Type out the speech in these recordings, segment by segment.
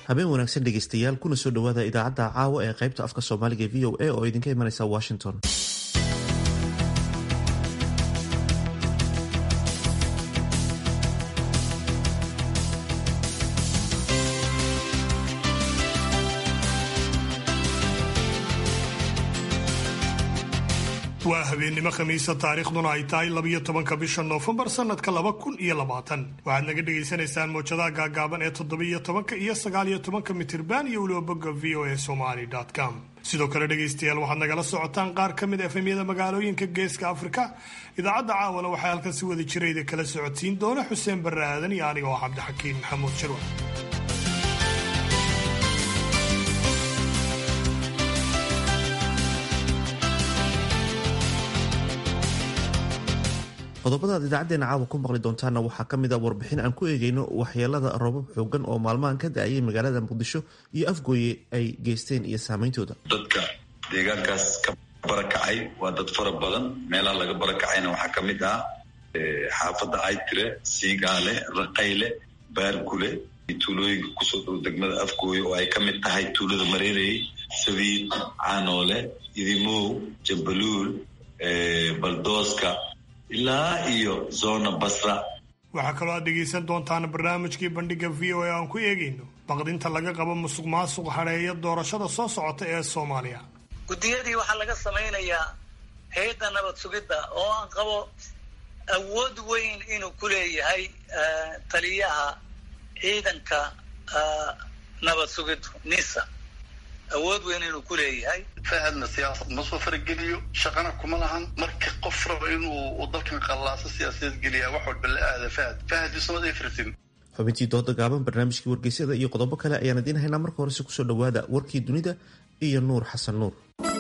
habeen wanaagsan dhegeystayaal kuna soo dhowaada idaacadda caawa ee qaybta afka soomaaliga v o a oo idinka imanaysa washington waa habeennimo khamiisa taariikhduna ay tahay labiyo tobanka bisha noofembar sanadka laba kun iyo labaatan waxaad naga dhagaysanaysaan mowjadaha gaagaaban ee toddobiyo tobanka iyo sagaaliyo tobanka mitirban iyo weliba bogga v o a somaly com sidoo kale dhegaystayaal waxaad nagala socotaan qaar ka mid efemyada magaalooyinka geeska afrika idaacadda caawana waxaa halkan si wada jirayda kala socodsiin doona xuseen barre aadan iyo aniga oo cabdixakiin maxamuud jirwa qodobada aad idaacadeena caawa ku maqli doontaana waxaa ka mid a warbixin aan ku eegeyno waxyeelada roobab xoogan oo maalmahan ka da-ayay magaalada muqdisho iyo afgooye ay geysteen iyo saameyntooda dadka deegaankaas ka barakacay waa dad fara badan meelaha laga barakacayna waxaa ka mid ah xaafadda aytire siigaale raqayle baarkule tuulooyinka kusoo dhow degmada afgooye oo ay ka mid tahay tuulada mareerey sabiid caanoole idimow jambaluul baldooska ilaa iyo zona basra waxaa kaloo aad dhegaysan doontaan barnaamijkii bandhiga v o a aan ku eegayno baqdinta laga qabo musuq maasuq hadheeya doorashada soo socota ee soomaaliya guddiyadii waxaa laga samaynayaa hay-adda nabad sugidda oo aan qabo awood weyn inuu ku leeyahay taliyaha ciidanka nabad sugiddu nisa awood weyn inuu ku leeyahay fahadna siyaasad ma soo farageliyo shaqana kuma lahan marka qof raba inuu dalkan qallaaso siyaasadeed geliyaa wax walba la aada fahad fahad ismad efritin xubintii dooda gaaban barnaamijkii wargeysyada iyo qodobo kale ayaan idiin haynaa marka horese kusoo dhowaada warkii dunida iyo nuur xasan nuur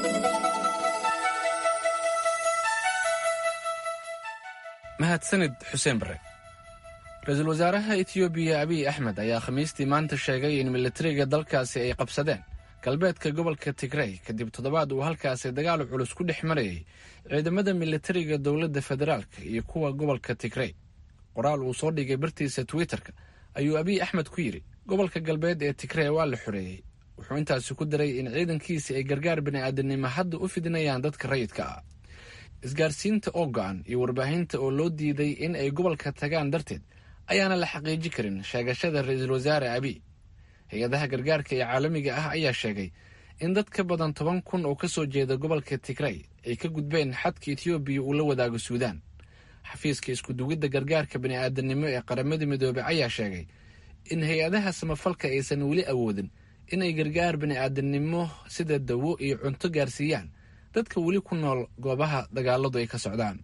mahadsanid xuseen bare ra-iisul wasaaraha etoobiya abiy axmed ayaa khamiistii maanta sheegay in militariga dalkaasi ay qabsadeen galbeedka gobolka tigrey kadib toddobaad uu halkaasi dagaal culus ku dhex marayay ciidamada militariga dowladda federaalka iyo kuwa gobolka tigrey qoraal uu soo dhigay bartiisa twitter-ka ayuu abiy axmed ku yidhi gobolka galbeed ee tigrey waa la xoreeyey wuxuu intaasi ku daray in ciidankiisi ay gargaar bini'aadanimo hadda u fidinayaan dadka rayidka ah isgaarsiinta oo go-an iyo warbaahinta oo loo diiday in ay gobolka tagaan darteed ayaana la xaqiiji karin sheegashada ra-iisul wasaare abiy hay-adaha gargaarka ee caalamiga ah ayaa sheegay in dad ka badan toban kun oo ka soo jeeda gobolka tigrey ay ka gudbeen xadka etoobiya uu la wadaago suudaan xafiiska iskudugidda gargaarka bini'aadanimo ee qaramada midoobey ayaa sheegay in hay-adaha samafalka aysan weli awoodin in ay gargaar bini'aadanimo sida dawo iyo cunto gaarsiiyaan dadka weli ku nool goobaha dagaaladu ay ka socdaan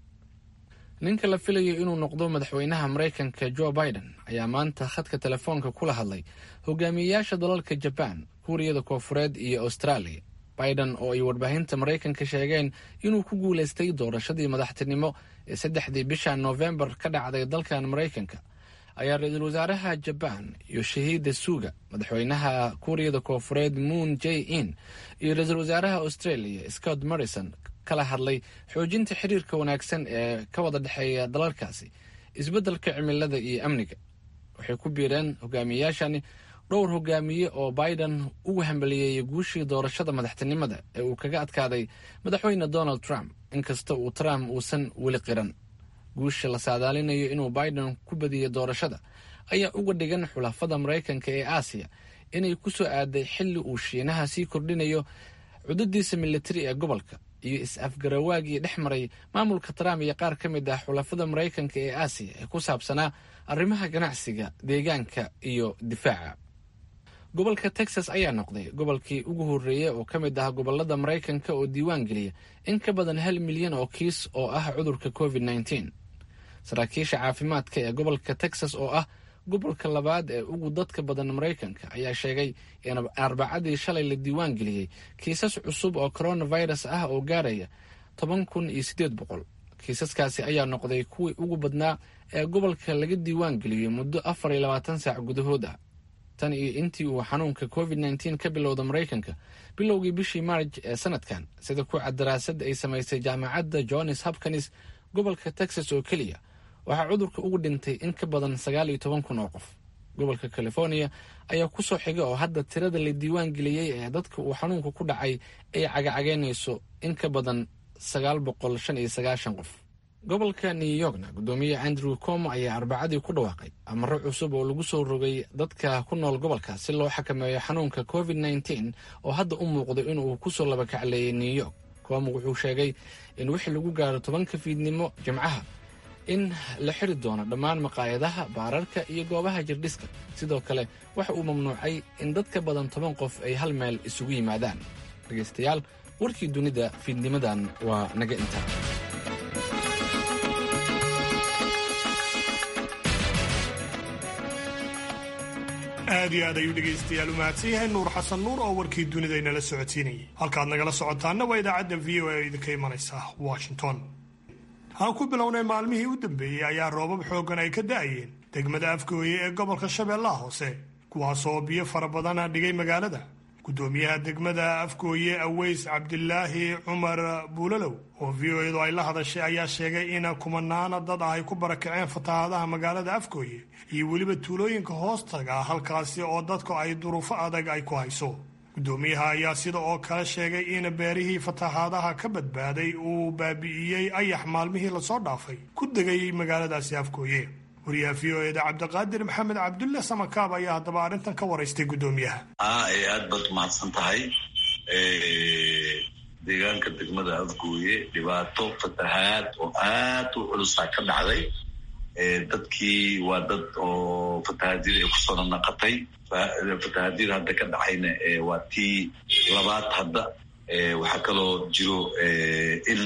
ninka la filayo inuu noqdo madaxweynaha maraykanka jo biden ayaa maanta khadka telefoonka kula hadlay hogaamiyeyaasha dalalka jabaan kuuriyada koofureed iyo austraaliya biden oo ay warbaahinta maraykanka sheegeen inuu ku guulaystay doorashadii madaxtinimo ee saddexdii bisha noofembar ka dhacday dalkan maraykanka ayaa ra-iisul wasaaraha jabaan yoshihiida suga madaxweynaha kuuriyada koofureed moon j in iyo ra-iisul wasaaraha australia scott morrison kala hadlay xoojinta xiriirka wanaagsan ee ka wada dhexeeya dalalkaasi isbeddelka cimilada iyo amniga waxay ku biireen hogaamiyeyaashani dhowr hogaamiye oo biden ugu hambaliyeeyay guushii doorashada madaxtinimada ee uu kaga adkaaday madaxweyne donald trump inkasta uu trump uusan weli qiran guusha la saadaalinayo inuu biden ku badiyey doorashada ayaa uga dhigan xulafada maraykanka ee aasiya inay ku soo aaday xilli uu shiinaha sii kordhinayo cudadiisa militari ee gobolka iyo is-afgarawaagii dhex maray maamulka trump iyo qaar ka mid ah xulafada maraykanka ee aasiya ee ku saabsanaa arrimaha ganacsiga deegaanka iyo difaaca gobolka texas ayaa noqday gobolkii ugu horreeyey oo ka mid ah gobolada maraykanka oo diiwaan geliya in ka badan hal milyan oo kiis oo ah cudurka covid nneteen saraakiisha caafimaadka ee gobolka texas oo ah gobolka labaad ee ugu dadka badan maraykanka ayaa sheegay in arbacadii shalay la diiwaan geliyey kiisas cusub oo coronavirus ah oo gaaraya toban kun iyo siddeed boqol kiisaskaasi ayaa noqday kuwii ugu badnaa ee gobolka laga diiwaan geliyey muddo afar iyo labaatan saac gudahood ah tan iyo intii uu xanuunka covid nneteen ka bilowda maraykanka bilowgii bishii maarj ee sanadkan sida ku cad daraasad ay samaysay jaamacadda johns hopkins gobolka texas oo keliya waxaa cudurka ugu dhintay in ka badan sagaal iyo toban kun oo qof gobolka california ayaa kusoo xiga oo hadda tirada la diiwaan geliyey ee dadka uu xanuunka ku dhacay ay cagacageynayso in ka badan sagaal boqol shan iyo sagaashan qof gobolka new yorkna guddoomiye andrew como ayaa arbacadii ku dhawaaqay amaro cusub oo lagu soo rogay dadka ku nool gobolka si loo xakameeyo xanuunka covid nneteen oo hadda u muuqdo inuu kusoo labakacleeyay new york como wuxuu sheegay in wixii lagu gaaro tobanka fiidnimo jimcaha in la xiri doono dhammaan maqaayadaha baararka iyo goobaha jirdhiska sidoo kale waxa uu mamnuucay in dad ka badan toban qof ay hal meel isugu yimaadaan dhegaystayaal warkii dunida fiidnimadan waa naga intaa aad iyo aad ayuu dhegaystayaal u mahadsan yahay nuur xasan nuur oo warkii dunida inala socodsiinayay halkaad nagala socotaanna waa idaacadda v o a idinka imanaysa washington aan ku bilownay maalmihii u dambeeyey ayaa roobab xooggan ay ka da'ayeen degmada afgooye ee gobolka shabeellaha hoose kuwaasoo biyo fara badana dhigay magaalada guddoomiyaha degmada afgooye aweys cabdilaahi cumar buulalow oo v o edu ay la hadashay ayaa sheegay in kumanaana dad ah ay ku barakaceen fatahaadaha magaalada afgooye iyo weliba tuulooyinka hoostaga halkaasi oo dadku ay duruufo adag ay ku hayso guddoomiyaha ayaa sida oo kale sheegay in beerihii fatahaadaha ka badbaaday uu baabi'iyey ayax maalmihii lasoo dhaafay ku degay magaaladaasi afgooye wariyaha v o eda cabdiqaadir maxamed cabdulle samakaab ayaa haddaba arrintan ka waraystay guddoomiyaha aad baad umahadsan tahay deegaanka degmada afgooye dhibaato fatahaad oo aad u culusaa ka dhacday dadkii waa dad oo fatahaadyada ay kusoo nanaqatay fatahaadyada hadda ka dhacayna waa tii labaad hadda waxaa kaloo jiro in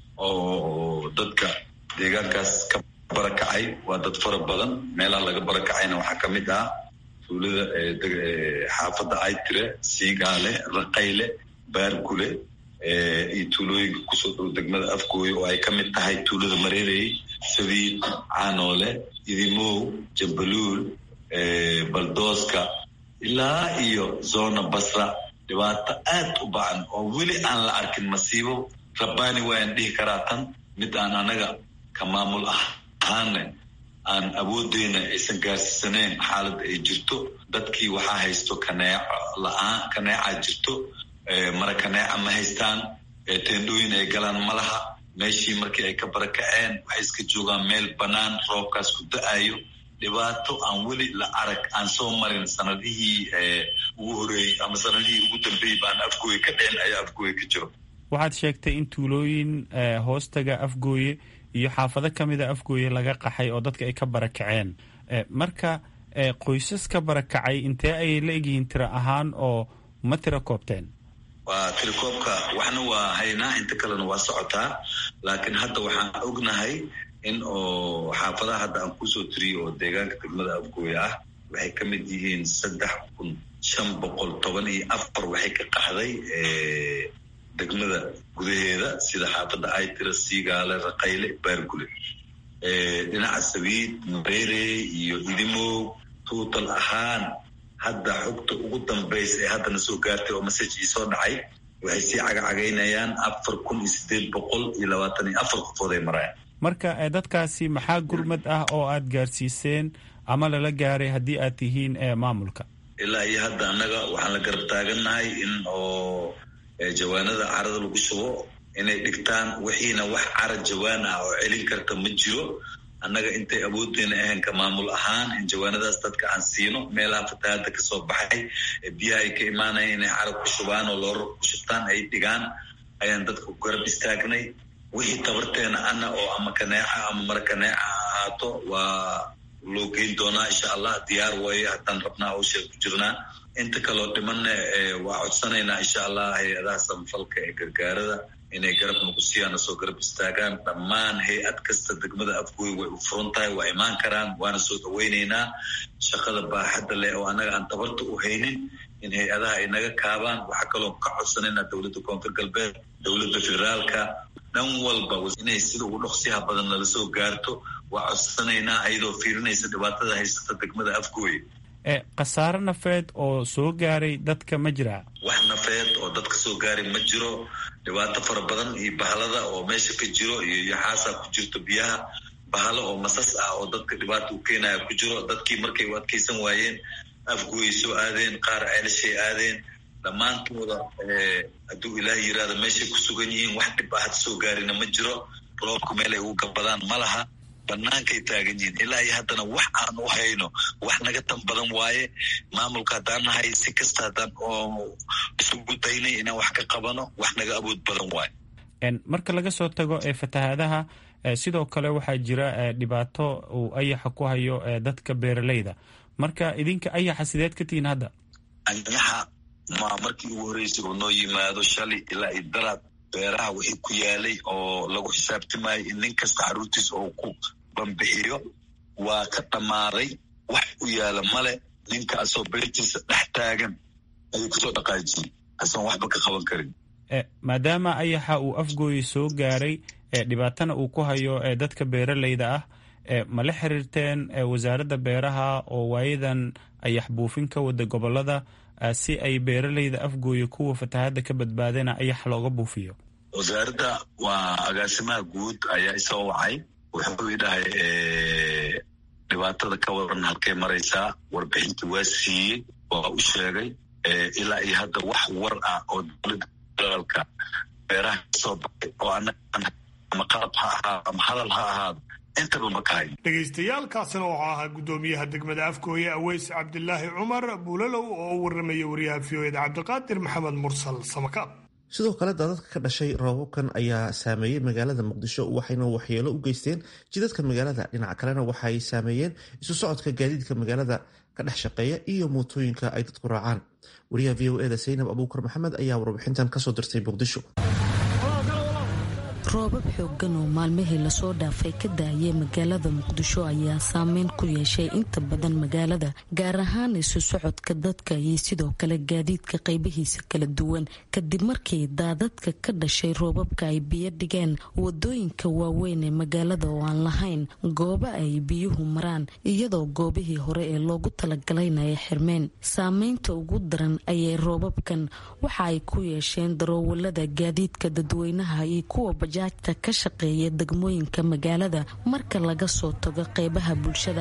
oo dadka deegaankaas ka barakacay waa dad fara badan meelaha laga barakacayna waxaa ka mid ah tuulada xaafadda aytire siigaale raqayle baargule iyo tuulooyinka kusoo dhow degmada afgooye oo ay ka mid tahay tuulada mareerey sabiid caanoole idimow jambaluul baldooska ilaa iyo zona basra dhibaato aad u bacan oo weli aan la arkin masiibo rabbaani waayaan dhihi karaa tan mid aan anaga ka maamul ahaanne aan awoodeyna aysan gaarsiisanayn xaaladda ay jirto dadkii waxaa haysto kaneeco la-aan kaneecaa jirto mara kaneeca ma haystaan teendhooyin ay galaan ma laha meeshii markii ay ka barakaceen waxay iska joogaan meel bannaan roobkaas ku da-ayo dhibaato aan weli la arag aan soo marin sanadihii ugu horeeyey ama sanadihii ugu dambeeyey baan afgooye ka dhicin ayaa afgooye ka jiro waxaad sheegtay in tuulooyin hoostaga afgooye iyo xaafado ka mida afgooye laga qaxay oo dadka ay ka barakaceen marka qoysas ka barakacay intee ayay la egyihiin tiro ahaan oo ma tiro koobteen waa tirakoobka waxna waa haynaa inta kalena waa socotaa laakiin hadda waxaan ognahay in oo xaafadaha hadda aan kusoo tiriyo oo deegaanka degmada afgooye ah waxay ka mid yihiin saddex kun shan boqol toban iyo afar waxay ka qaxday degmada gudaheeda sida xaafadda aytira siigaale raqayle baargule dhinaca sabiid mareere iyo idimow tuutal ahaan hadda xogta ugu dambaysa ee haddana soo gaartay oo masajii soo dhacay waxay sii cagacagaynayaan afar kun iyo sideed boqol iyo labaatan iyo afar qofood ay marayaan marka dadkaasi maxaa gurmad ah oo aad gaarsiiseen ama lala gaaray haddii aad tihiin maamulka ilaa iyo hadda annaga waxaan la garab taagannahay in oo jawaanada carada lagu shubo inay dhigtaan wixiina wax cara jawaan ah oo celin karta ma jiro annaga intay awoodeyna ahayn ka maamul ahaan in jawaanadaas dadka aan siino meelaha fatahaada kasoo baxay biyaha ay ka imaanaya inay cara ku shubaan oo loora ku shubtaan ay dhigaan ayaan dadka ku garab istaagnay wixii tabarteena ana oo ama kaneeca ama mara kaneeca ahaato waa loo geyn doonaa insha allah diyaar waaye haddaan rabnaa hawsha ku jirnaa inta kaloo dhimanna waa codsanaynaa insha allah hay-adaha samafalka ee gargaarada inay garab nagu siiyaan soo garab istaagaan dhammaan hay-ad kasta degmada afgooy way u furan tahay waa imaan karaan waana soo dhaweyneynaa shaqada baaxadda leh oo annaga aan tabarta u haynin in hay-adaha ay naga kaabaan waxaa kaloo ka codsanaynaa dowladda koonfur galbeed dowladda federaalka dhan walba inay sida ugu dhoqsiyaha badan nala soo gaarto waa codsanaynaa ayadoo fiirinaysa dhibaatada haysata degmada afgooy khasaare nafeed oo soo gaaray dadka ma jiraa wax nafeed oo dadka soo gaaray ma jiro dhibaato fara badan iyo bahlada oo meesha ka jiro iyo yaxaasaa ku jirto biyaha bahalo oo masas ah oo dadka dhibaata u keenaya ku jiro dadkii markay u adkaysan waayeen afguway soo aadeen qaar ceelashay aadeen dhammaantooda hadduu ilaah yiraahdo meeshay ku sugan yihiin wax dhib ah had soo gaarina ma jiro roobka meel ay ugu gabadaan ma laha bannaankay taagan yihiin ilaa iyo haddana wax aan u hayno wax naga tan badan waaye maamulka haddaan nahay si kasta haddaan oo isugu daynay inaan wax ka qabano wax naga awood badan waaye marka laga soo tago ee fatahaadaha sidoo kale waxaa jira dhibaato uu ayaxa ku hayo dadka beeraleyda marka idinka ayaxa sideed ka tihiin hadda ayaxa ma markii ugu horreysay oo noo yimaado shalay ilaa iyo daraad beeraha wixii ku yaalay oo lagu xisaabtimayo in nin kasta xaruurtiis oo ku bambixiyo waa ka dhammaaday wax u yaala male ninka asoo beertiisa dhex taagan ayuu kusoo dhaqaajiyey asoon waxba ka qaban karin maadaama ayaxa uu afgooyi soo gaaray dhibaatana uu ku hayo dadka beeraleyda ah ma la xiriirteen wasaaradda beeraha oo waayadan ayax buufin ka wada gobolada si ay beeraleyda afgooya kuwa fatahadda ka badbaadana ayax looga buufiyo wasaaradda waa agaasimaha guud ayaa isoo wacay wuxuu idhahay dhibaatada ka waran halkay maraysaa warbixintii waa siiyey waa u sheegay ilaa iyo hadda wax war ah oo dowladda federaalka beeraha kasoo baxay oo anaga ama qalab ha ahaa ama hadal ha ahaado intaba ma kahayn dhagaystayaalkaasina wuxuu ahaa guddoomiyaha degmada afgooye aweys cabdilaahi cumar buulalow oo u warramaya wariyaha v o eda cabdiqaadir maxamed mursal samakaab sidoo kale daadadka ka dhashay roobabkan ayaa saameeyey magaalada muqdisho waxayna waxyeelo u geysteen jidadka magaalada dhinaca kalena waxaay saameeyeen isu socodka gaadiidka magaalada ka dhex shaqeeya iyo mootooyinka ay dadku raacaan wariyaha v o eda saynab abuukar maxamed ayaa warbixintan kasoo dirtay muqdisho roobab xooggan oo maalmihii lasoo dhaafay ka daayay magaalada muqdisho ayaa saameyn ku yeeshay inta badan magaalada gaar ahaan isu socodka dadka iyo sidoo kale gaadiidka qaybihiisa kala duwan kadib markii daadadka ka dhashay roobabka ay biyo dhigeen wadooyinka waaweyn ee magaalada oo aan lahayn goobo ay biyuhu maraan iyadoo goobihii hore ee loogu talagalayna ay xirmeen saameynta ugu daran ayay roobabkan waxa ay ku yeesheen daroowalada gaadiidka dadweynaha iyo kuwa bajaajta ka shaqeeya degmooyinka magaalada marka laga soo tago qeybaha bulshada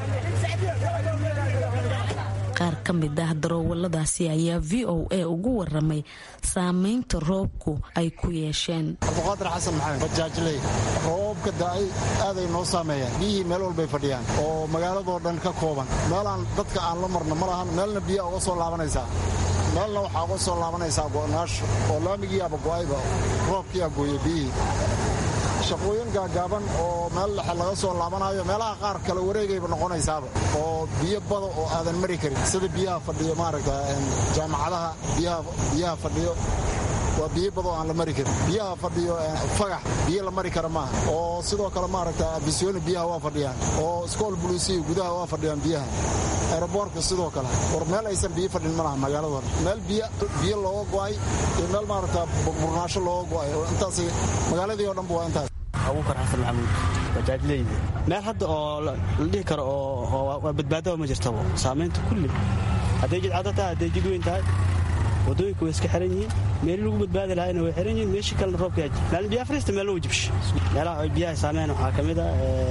qaar ka mid ah daroowaladaasi ayaa v o a ugu waramay saameynta roobku ay ku yeesheen abduqaadir xasan maxamed bajaajley roobka da-ay aaday noo saameeyaan biyihii meel walbay fadhiyaan oo magaaladoo dhan ka kooban meelaan dadka aan la marno ma lahan meelna biyaa uga soo laabanaysaa meelna waxaa uga soo laabanaysaa go'naasho oo laamigiiaba go'ayba roobkiiaa gooye biyihii shaqooyin gaagaaban oo meel dhexe laga soo laabanayo meelaha qaar kale wareegayba noqonaysaaba oo biyo bada oo aadan mari karin sida biyaha fadhiyo maaragta jaamacadaha biyaha fadhiyo waa biyo bada oo aan la mari karin biyaha fadhiyo fagax biyo la mari kara maaha oo sidoo kale maaragta bisooni biyaha waa fadhiyaan oo iskool buluusiya gudaha waa fadhiyaan biyaha aeroboortka sidoo kale war meel aysan biyo fadhin ma laha magaaladooda meel biyo looga go'ay iyo meel maaragta burnaasho looga go'ay oo intaas magaaladii oo dhanba waa intaas abuukar xasan maxamuud bajaajleyda meel hadda oo la dhihi karo oo waa badbaadaba ma jirtabo saamaynta kulli hadday jidcado tahay hadday jid weyn tahay wadooyinka way iska xiran yihiin meeli lagu badbaadi lahayna way xiran yihiin meeshii kalena roobka yaji maalin biyaha fariista meelo way jibsha meelaha ay biyaha saameeyaan waxaa ka mid a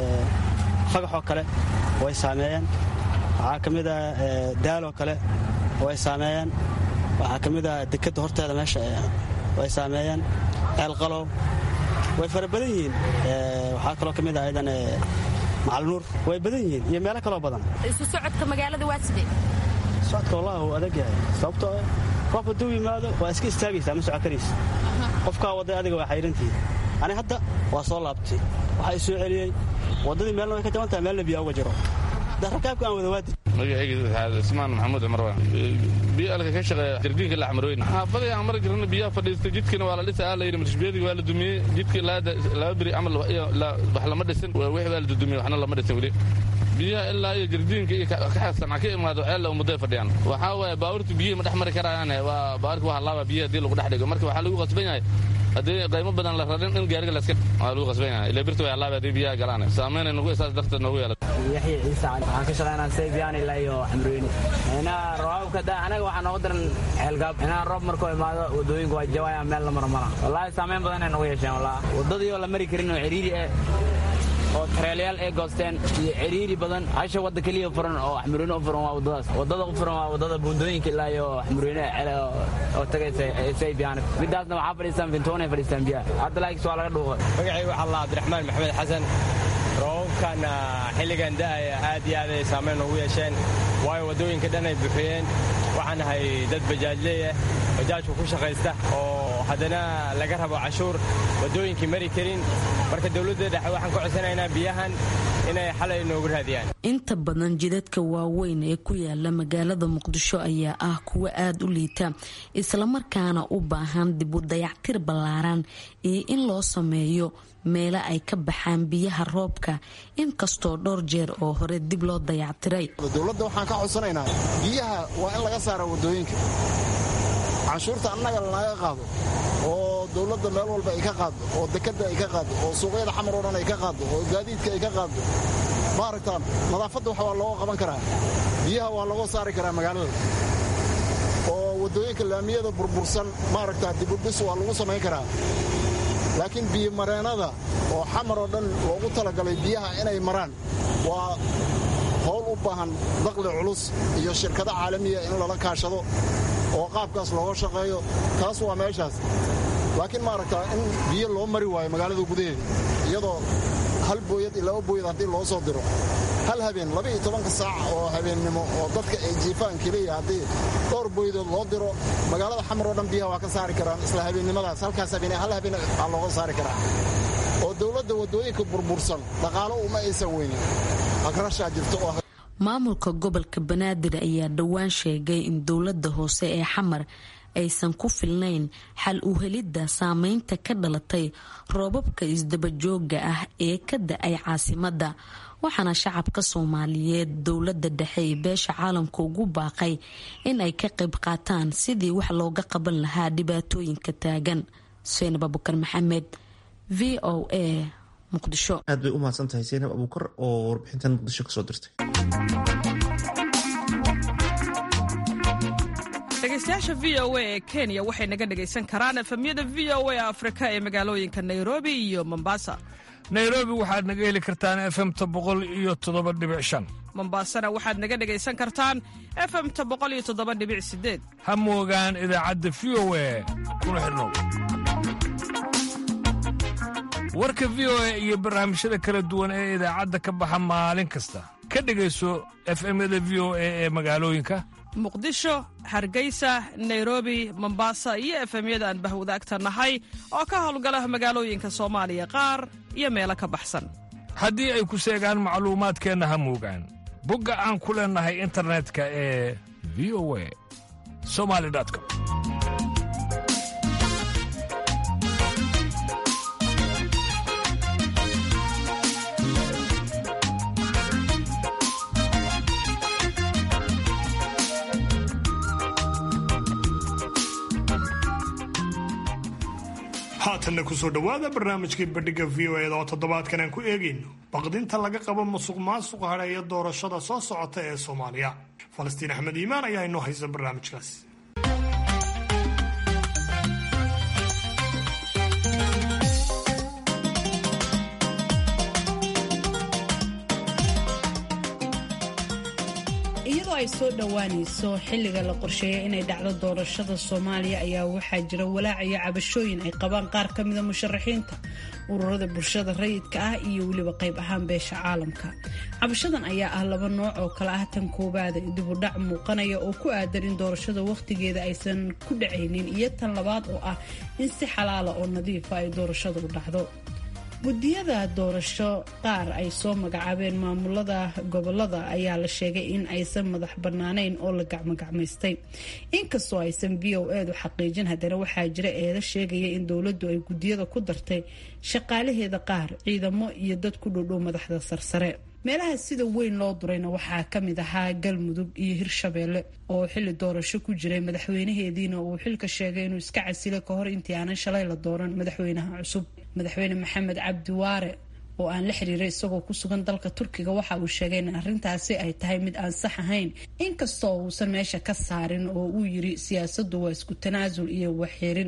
fagaxoo kale way saameeyaan waxaa ka mid a daaloo kale way saameeyaan waxaa ka mid a dekadda horteeda meesha way saameeyaan ceelqalow way fara badan yihiin waxaa kaloo ka mid ah ayadan macalnuur way badan yihiin iyo meelo kaloo badan isu socodka magaalada waa sidee socodka wallahi wuu adag yahay sababtoo roob hadduu yimaado waa iska istaagaysaa ma socon karaysa qofkaa wadday adiga waa xayrantihiin ani hadda waa soo laabtay waxaa i soo celiyey waddadii meelna way ka jaban tahay meelna biyaa uga jiro da rakaabka aan wada waadi magacayga ismaan maxamuud cumar waa biyo alka ka shaqeeya jardiinka la xmarooyn xaafadii aan mar jirna biyaha fadhiistay jidkiina waa la dhisa aa layidhi marshbeediga waa la dumiyey jidkii laba beri camal wax lama dhisin wixii waa la dudumiyey waxna lama dhisin weli biyaha ilaa iyo jardiinka iyo kaxasanca ka imaado ceella ummaday fadhiyaan waxaa waaye baabuurta biyihii ma dhex mari karayaane waa baabuurka waa halaaba biyaha haddii lagu dhex dhigo marka waxaa lagu qasban yahay haddii qaymo badan la rarin in gaariga laska waa lagu qasban yahay ilaa birta way halaaba haddii biyaha galaan saameynay nagu isaas darteed noogu yeelata yaxya ciise cali waxaan ka shaqaynaa saybiyan ilaa iyo xamrooyni inaa roobabka da anaga waxaa nooga daran ceelgaab inaa roob markuu imaado wadooyinka waa jawayaan meel la maro mara wallaahi saameyn badan ay nagu yeesheen wallah wadadii oo la mari karin oo ciriiri eh oo tareelayaal ay goosteen iyo ciriiri badan hasha wadda keliya furan oo xmurweyne u furan waa waddadaas waddada u furan waa waddada buundooyinka ilaa iyo xmurweyne oo tagaysa saybiyan midaasna waxaa fadhiistaan fintoonay fadhiistaan biyaha hadda laakiis waa laga dhuuqay magacaygu waxaa la cabdiraxmaan maxamed xasan roobabkan xilligan da'aya aad iyo aad ay saamayn ugu yeesheen waayo waddooyinka dhan ay buuxiyeen waxaan ahay dad bajaajleeyah bajaajku ku shaqaysta oo haddana laga rabo cashuur waddooyinkii mari karin marka dowladda dhexe waxaan ka codsanaynaa biyahan inay xalay noogu raadiyaan inta badan jidadka waaweyn ee ku yaala magaalada muqdisho ayaa ah kuwa aada u liita islamarkaana u baahan dib u dayactir ballaaran iyo in loo sameeyo meelo ay ka baxaan biyaha roobka inkastoo dhowr jeer oo hore dib loo dayactiray dowladda waxaan ka codsanaynaa biyaha waa in laga saara waddooyinka canshuurta annaga lanaga qaado oo dowladda meel walba ay ka qaaddo oo dekadda ay ka qaaddo oo suuqyada xamar oo dhan ay ka qaaddo oo gaadiidka ay ka qaaddo maaragtaan nadaafadda wax waa looga qaban karaa biyaha waa looga saari karaa magaalada oo waddooyinka laamiyada burbursan maaragtaa dibudhis waa lagu samayn karaa laakiin biyomareennada oo xamar oo dhan loogu talagalay biyaha inay maraan waa howl u baahan daqli culus iyo shirkado caalamiya in lala kaashado oo qaabkaas looga shaqeeyo taas waa meeshaas laakiin maaragtaa in biyo loo mari waayo magaalada gudaheeda iyadoo hal booyad iyo laba booyad haddii loo soo diro hal habeen labaiyo tobanka saac oo habeennimo oo dadka ay jiifaan keliya haddii dhowr booyadood loo diro magaalada xamar oo dhan biyaha waa ka saari karaan isla habeennimadaas halkaas habeen hal habeen aa looga saari karaa oo dowladda waddooyinka burbursan dhaqaalo uma aysan weynin agrashaa jirto oo maamulka gobolka banaadir ayaa dhowaan sheegay in dowladda hoose ee xamar aysan ku filnayn xal u helidda saameynta ka dhalatay roobabka isdabajooga ah ee ka da-ay caasimadda waxaana shacabka soomaaliyeed dowladda dhexe ee beesha caalamka ugu baaqay in ay ka qayb qaataan sidii wax looga qaban lahaa dhibaatooyinka taagan xuseen abubakar maxamed v o a muqdisho aad bay u mahadsan tahay seynab abuukar oo warbixintan muqdisho kasoo dirtay dhegeystayaasha v o a ee kenya waxay naga dhegaysan karaan efemyada v o a afrika ee magaalooyinka nairobi iyo mombasa nairobi waxaad naga heli kartaan efemta boqol iyo toddoba dhibic shan mombasana waxaad naga dhegaysan kartaan efemta boqol iyo toddoba dhibic sideed ha moogaan idaacadda v o a kuna xidhnow warka v o a iyo barnaamijyada kala duwan ee idaacadda ka baxa maalin kasta ka dhegayso efemyada v o a ee magaalooyinka muqdisho hargeysa nairobi mombasa iyo efemyada aan bahwadaagta nahay oo ka howlgala magaalooyinka soomaaliya qaar iyo meelo ka baxsan haddii ay ku seegaan macluumaadkeenna ha moogaan bogga aan ku leennahay internetka ee v o a somali com haatanna kusoo dhowaada barnaamijkii bandhiga v o eda oo toddobaadkan aan ku eegayno baqdinta laga qabo musuq maasuq hadheeya doorashada soo socota ee soomaaliya falastiin axmed iimaan ayaa inoo haysa barnaamijkaas iyadoo ay soo dhowaanayso xilliga la qorsheeyay inay dhacdo doorashada soomaaliya ayaa waxaa jira walaac iyo cabashooyin ay qabaan qaar ka mida musharaxiinta ururada bulshada rayidka ah iyo weliba qayb ahaan beesha caalamka cabashadan ayaa ah laba nooc oo kale ah tan koowaada dibudhac muuqanaya oo ku aadan in doorashada wakhtigeeda aysan ku dhacaynin iyo tan labaad oo ah in si xalaala oo nadiifa ay doorashadu u dhacdo guddiyada doorasho qaar ay soo magacaabeen maamulada gobolada ayaa la sheegay in aysan madax bannaanayn oo la gacmogacmaystay inkastoo aysan v o edu xaqiijin haddana waxaa jira eeda sheegaya in dowladdu ay guddiyada ku dartay shaqaalaheeda qaar ciidamo iyo dad ku dhowdhow madaxda sarsare meelaha sida weyn loo durayna waxaa ka mid ahaa galmudug iyo hirshabeelle oo xilli doorasho ku jiray madaxweynaheediina uu xilka sheegay inuu iska casilay ka hor intii aanan shalay la dooran madaxweynaha cusub madaxweyne maxamed cabdiwaare oo aan la xiriiray isagoo ku sugan dalka turkiga waxa uu sheegay in arrintaasi ay tahay mid aan sax ahayn inkastoo uusan meesha ka saarin oo uu yiri siyaasaddu waa isku tanaasul iyo waxxirin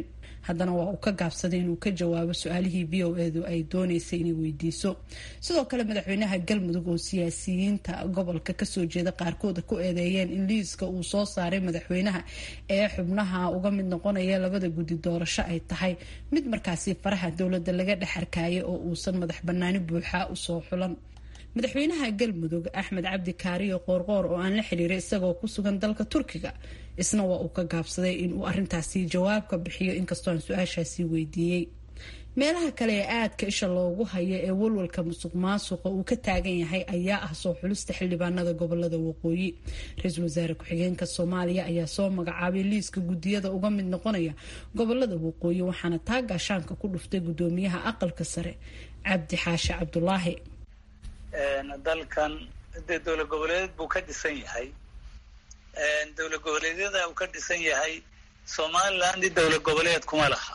haddana waa uu ka gaabsaday inuu ka jawaabo su-aalihii v o edu ay dooneysay inay weydiiso sidoo kale madaxweynaha galmudug oo siyaasiyiinta gobolka kasoo jeeda qaarkooda ku eedeeyeen in liiska uu soo saaray madaxweynaha ee xubnaha uga mid noqonaya labada guddi doorasho ay tahay mid markaasi faraha dowladda laga dhex arkaayay oo uusan madax banaani buuxa usoo xulan madaxweynaha galmudug axmed cabdi kaariyo qoorqoor oo aan la xiriiray isagoo ku sugan dalka turkiga isna waa uu ka gaabsaday inuu arintaasi jawaab ka bixiyo inkastoo aan su-aashaasi weydiiyey meelaha kale ee aadka isha loogu hayo ee walwalka musuq maasuqa uu ka taagan yahay ayaa ah soo xulista xildhibaanada gobolada waqooyi ra-iisul wasaare ku-xigeenka soomaaliya ayaa soo magacaabay liiska gudiyada uga mid noqonaya gobolada waqooyi waxaana taa gaashaanka ku dhuftay gudoomiyaha aqalka sare cabdi xaashi cabdulaahi dalkan dee dowlad goboleed buu ka dhisan yahay dowlad goboleedyada uu ka dhisan yahay somaliland dowlad goboleed kuma laha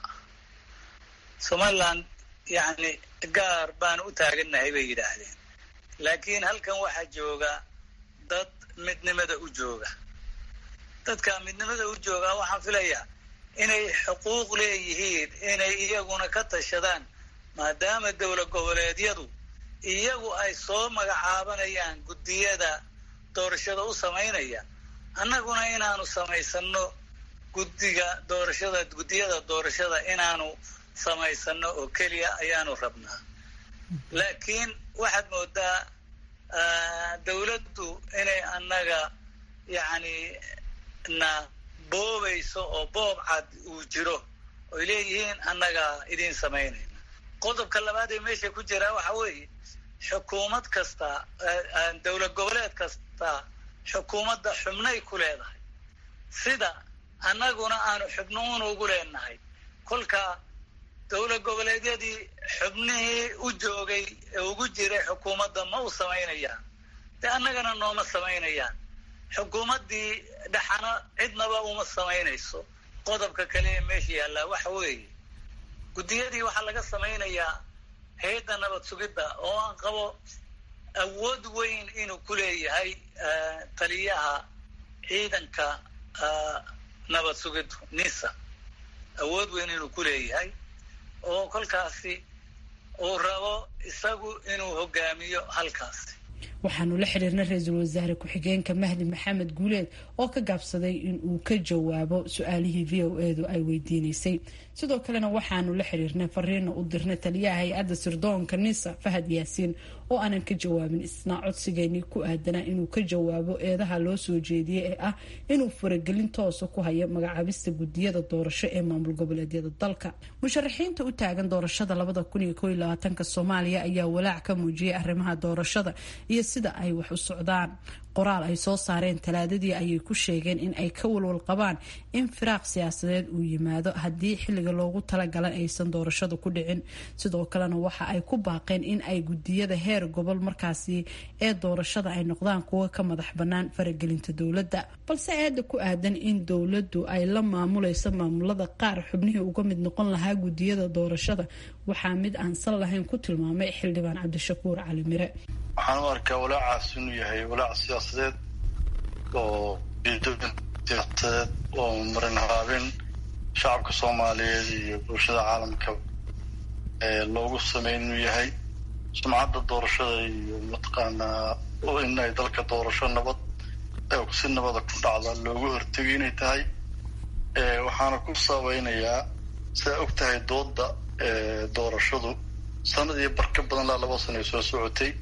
somaliland yani gaar baanu u taagannahay bay yidhaahdeen laakiin halkan waxaa jooga dad midnimada u jooga dadka midnimada u jooga waxaan filayaa inay xuquuq leeyihiin inay iyaguna ka tashadaan maadaama dowlad goboleedyadu iyagu ay soo magacaabanayaan guddiyada doorashada u samaynaya annaguna inaanu samaysano guddiga doorashada guddiyada doorashada inaanu samaysano oo keliya ayaanu rabnaa laakiin waxaad moodaa dawladdu inay annaga yacni na boobayso oo boob cad uu jiro oy leeyihiin annaga idiin samaynayna qodobka labaad ee meesha ku jiraa waxa weeye xukuumad kasta dowlad goboleed kasta xukuumadda xubnay ku leedahay sida annaguna aanu xubnuun ugu leenahay kolka dowlad goboleedyadii xubnihii u joogay ee ugu jiray xukuumadda ma u samaynayaan dee annagana nooma samaynayaan xukuumaddii dhaxana cidnaba uma samaynayso qodobka kale ee meesha yaallaa waxa weeye guddiyadii waxaa laga samaynayaa hay-adda nabad sugidda oo aan qabo awood weyn inuu ku leeyahay taliyaha ciidanka nabad sugiddu nisa awood weyn inuu ku leeyahay oo kolkaasi uu rabo isagu inuu hogaamiyo halkaasi waxaanu la xiriirnay ra-iisul wasaare ku-xigeenka mahdi maxamed guuleed oo ka gaabsaday in uu ka jawaabo su-aalihii v o edu ay weydiineysay sidoo kalena waxaanu la xiriirnay fariina u dirnay taliyaha hay-adda sirdoonka nisa fahad yaasiin oo aanan ka jawaabin isna codsigeenii ku aadanaa inuu ka jawaabo eedaha loo soo jeediyey ee ah inuu faragelin toosa ku hayo magacaabista gudiyada doorasho ee maamul goboleedyada dalka musharaxiinta u taagan doorashada labada kun iyo koiyo labaatanka soomaaliya ayaa walaac ka muujiyay arrimaha doorashada iyo sida ay wax u socdaan qoraal ay soo saareen talaadadii ayay ku sheegeen in ay ka walwal qabaan in firaaq siyaasadeed uu yimaado haddii xilliga loogu talagalay aysan doorashada ku dhicin sidoo kalena waxa ay ku baaqeen in ay gudiyada heer gobol markaasi ee doorashada ay noqdaan kuwa ka madax bannaan faragelinta dowladda balse aada ku aadan in dowladdu ay la maamulayso maamulada qaar xubnihii uga mid noqon lahaa gudiyada doorashada waxaa mid aan sal lahayn ku tilmaamay xildhibaan cabdishakuur cali mire waxaan u arkaa walaacaas inuu yahay walaac siyaasadeed oo siyaasadeed oo marin haabin shacabka soomaaliyeed iyo bulshada caalamka loogu sameyn inuu yahay sumcadda doorashada iyo mataqaanaa in ay dalka doorasho nabad si nabada ku dhacda loogu hortegay inay tahay waxaana ku saabeynayaa sidaa og tahay dooda doorashadu sanadii bar ka badan laa laba sana ay soo socotay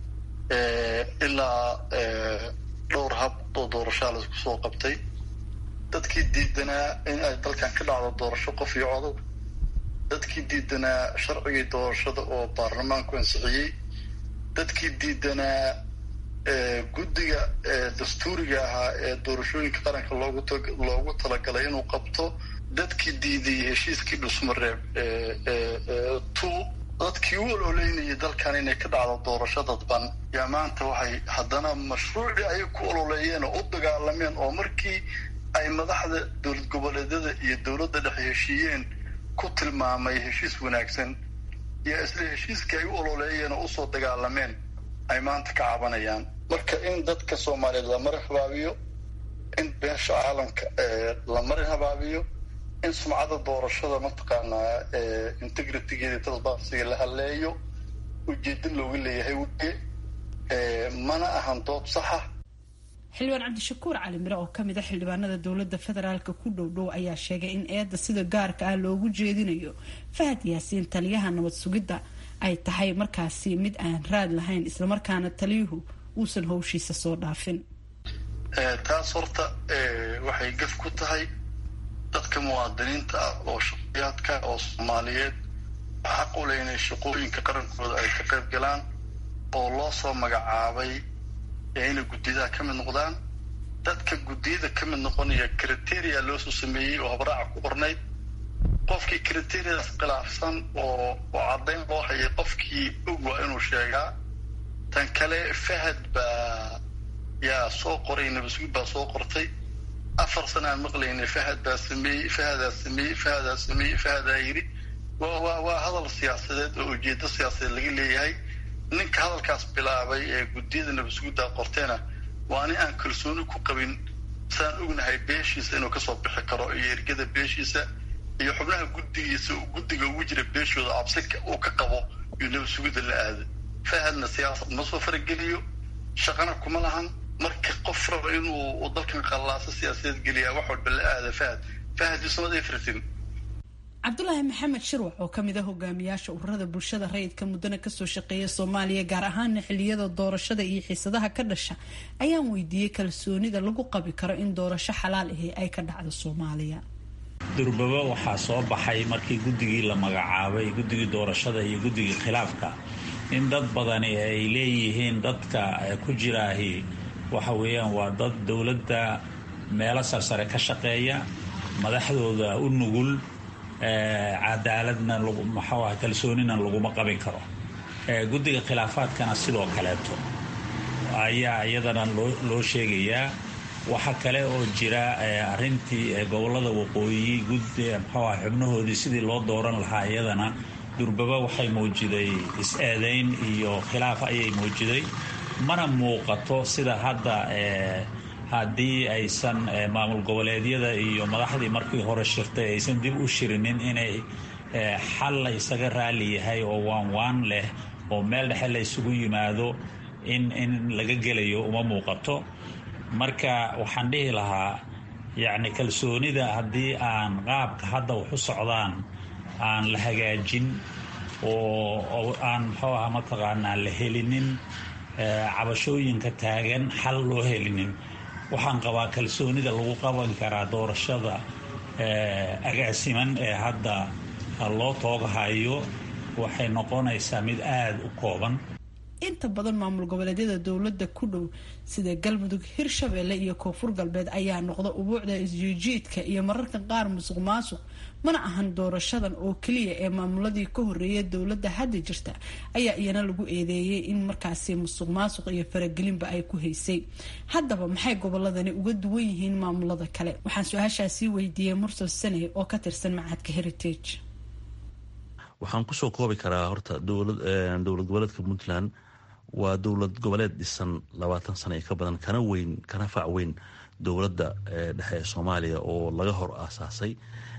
ilaa dhowr hab oo doorashaa la isku soo qabtay dadkii diidanaa in ay dalkan ka dhacdo doorasho qof iyo codog dadkii diidanaa sharcigii doorashada oo baarlamaanku ansixiyey dadkii diidanaa guddiga dastuuriga ahaa ee doorashooyinka qaranka loogu loogu talagalay inuu qabto dadkii diiday heshiiskii dhusmareeb two dadkii u ololeynayay dalkan inay ka dhacdo doorasho dadban yaa maanta waxay haddana mashruucii ayay ku ololeeyeen oo u dagaalameen oo markii ay madaxda dowlad goboleedyada iyo dowladda dhexe heshiiyeen ku tilmaamay heshiis wanaagsan iyo isla heshiiskii ay u ololeeyeen oo usoo dagaalameen ay maanta ka cabanayaan marka in dadka soomaaliyeed la marin habaabiyo in beesha caalamka la marin habaabiyo in sumcada doorashada mataqaanaa integritigeeda transparencyga la haleeyo ujeedo looga leeyahay weye mana ahan dood saxa xildhibaan cabdishakuur cali mire oo kamid a xildhibaanada dowladda federaalka ku dhowdhow ayaa sheegay in eedda sida gaarka ah loogu jeedinayo fahad yaasiin taliyaha nabad sugidda ay tahay markaasi mid aan raad lahayn islamarkaana taliyuhu uusan howshiisa soo dhaafin taas horta waxay gaf ku tahay dadka muwaadiniinta ah oo shaqayaadka oo soomaaliyeed xaq u leh inay shaqooyinka qarankooda ay ka qayb galaan oo loo soo magacaabay inay guddiyadaha ka mid noqdaan dadka guddiyada ka mid noqonaya criteria loosoo sameeyey oo habraaca ku qornayd qofkii criteriadaas khilaafsan oo oo caddayn loo hayay qofkii og waa inuu sheegaa tan kale fahad baa yaa soo qoray nabasugid baa soo qortay afar sana aan maqlaynay fahad baa sameeyey fahadaa sameeyey fahadaa sameeyey fahadaa yidhi waa waa waa hadal siyaasadeed oo ujeedo siyaasadeed laga leeyahay ninka hadalkaas bilaabay ee guddiyada nabasugiddaa qorteena waa nin aan kalsooni ku qabin saan ognahay beeshiisa inuu kasoo bixi karo iyo ergada beeshiisa iyo xubnaha guddigiisa guddiga ugu jira beeshooda cabsi uu ka qabo iyo nabasugidda la aado fahadna siyaasad ma soo farageliyo shaqana kuma lahan marka qof raba inuu dalkan qallaaso siyaasadeed geliyaa wax walba la aada fahad fahad yusamad efritin cabdulaahi maxamed shirwax oo kamid a hogaamiyaasha ururada bulshada rayidka muddana kasoo shaqeeya soomaaliya gaar ahaana xiliyada doorashada iyo xiisadaha ka dhasha ayaan weydiiyey kalsoonida lagu qabi karo in doorasho xalaal ahi ay ka dhacdo soomaaliya durbaba waxaa soo baxay markii guddigii la magacaabay guddigii doorashada iyo guddigii khilaafka in dad badani ay leeyihiin dadka ku jiraahi waxa weeyaan waa dad dowladda meelo sarsare ka shaqeeya madaxdooda u nugul cadaaladna maxuu ah kalsoonina laguma qabin karo guddiga khilaafaadkana sidoo kaleeto ayaa iyadana loo sheegayaa waxa kale oo jira arintii gobolada waqooyi gud muxuu ah xubnahoodii sidii loo dooran lahaa iyadana durbaba waxay muujiday is-eedayn iyo khilaaf ayay muujiday mana muuqato sida hadda haddii aysan maamul goboleedyada iyo madaxdii markii hore shirtay aysan dib u shirinin inay xal la isaga raali yahay oo waan waan leh oo meel dhexe la isugu yimaado in in laga gelayo uma muuqato marka waxaan dhihi lahaa yacni kalsoonida haddii aan qaabka hadda wax u socdaan aan la hagaajin oo aan muxuu aha mataqaanaa la helinin cabashooyinka taagan xal loo helinin waxaan qabaa kalsoonida lagu qaban karaa doorashada agaasiman ee hadda loo tooghayo waxay noqonaysaa mid aada u kooban inta badan maamul goboleedyada dowladda ku dhow sida galmudug hirshabeelle iyo koonfur galbeed ayaa noqda ubuucda isjiijiidka iyo mararka qaar musuq maasuq mana ahan doorashadan oo keliya ee maamuladii ka horeeya dowladda hadda jirta ayaa iyana lagu eedeeyay in markaasi musuq maasuq iyo faragelinba ay ku haysay haddaba maxay goboladani uga duwan yihiin maamulada kale waxaan su-aashaasi weydiiyey mursal sane oo ka tirsan macadka heritage waxaan kusoo koobi karaa horta dowlad goboleedka puntland waa dowlad goboleed dhisan labaatan sano iyo ka badan kana weyn kana fac weyn dowladda dhexe ee soomaaliya oo laga hor aasaasay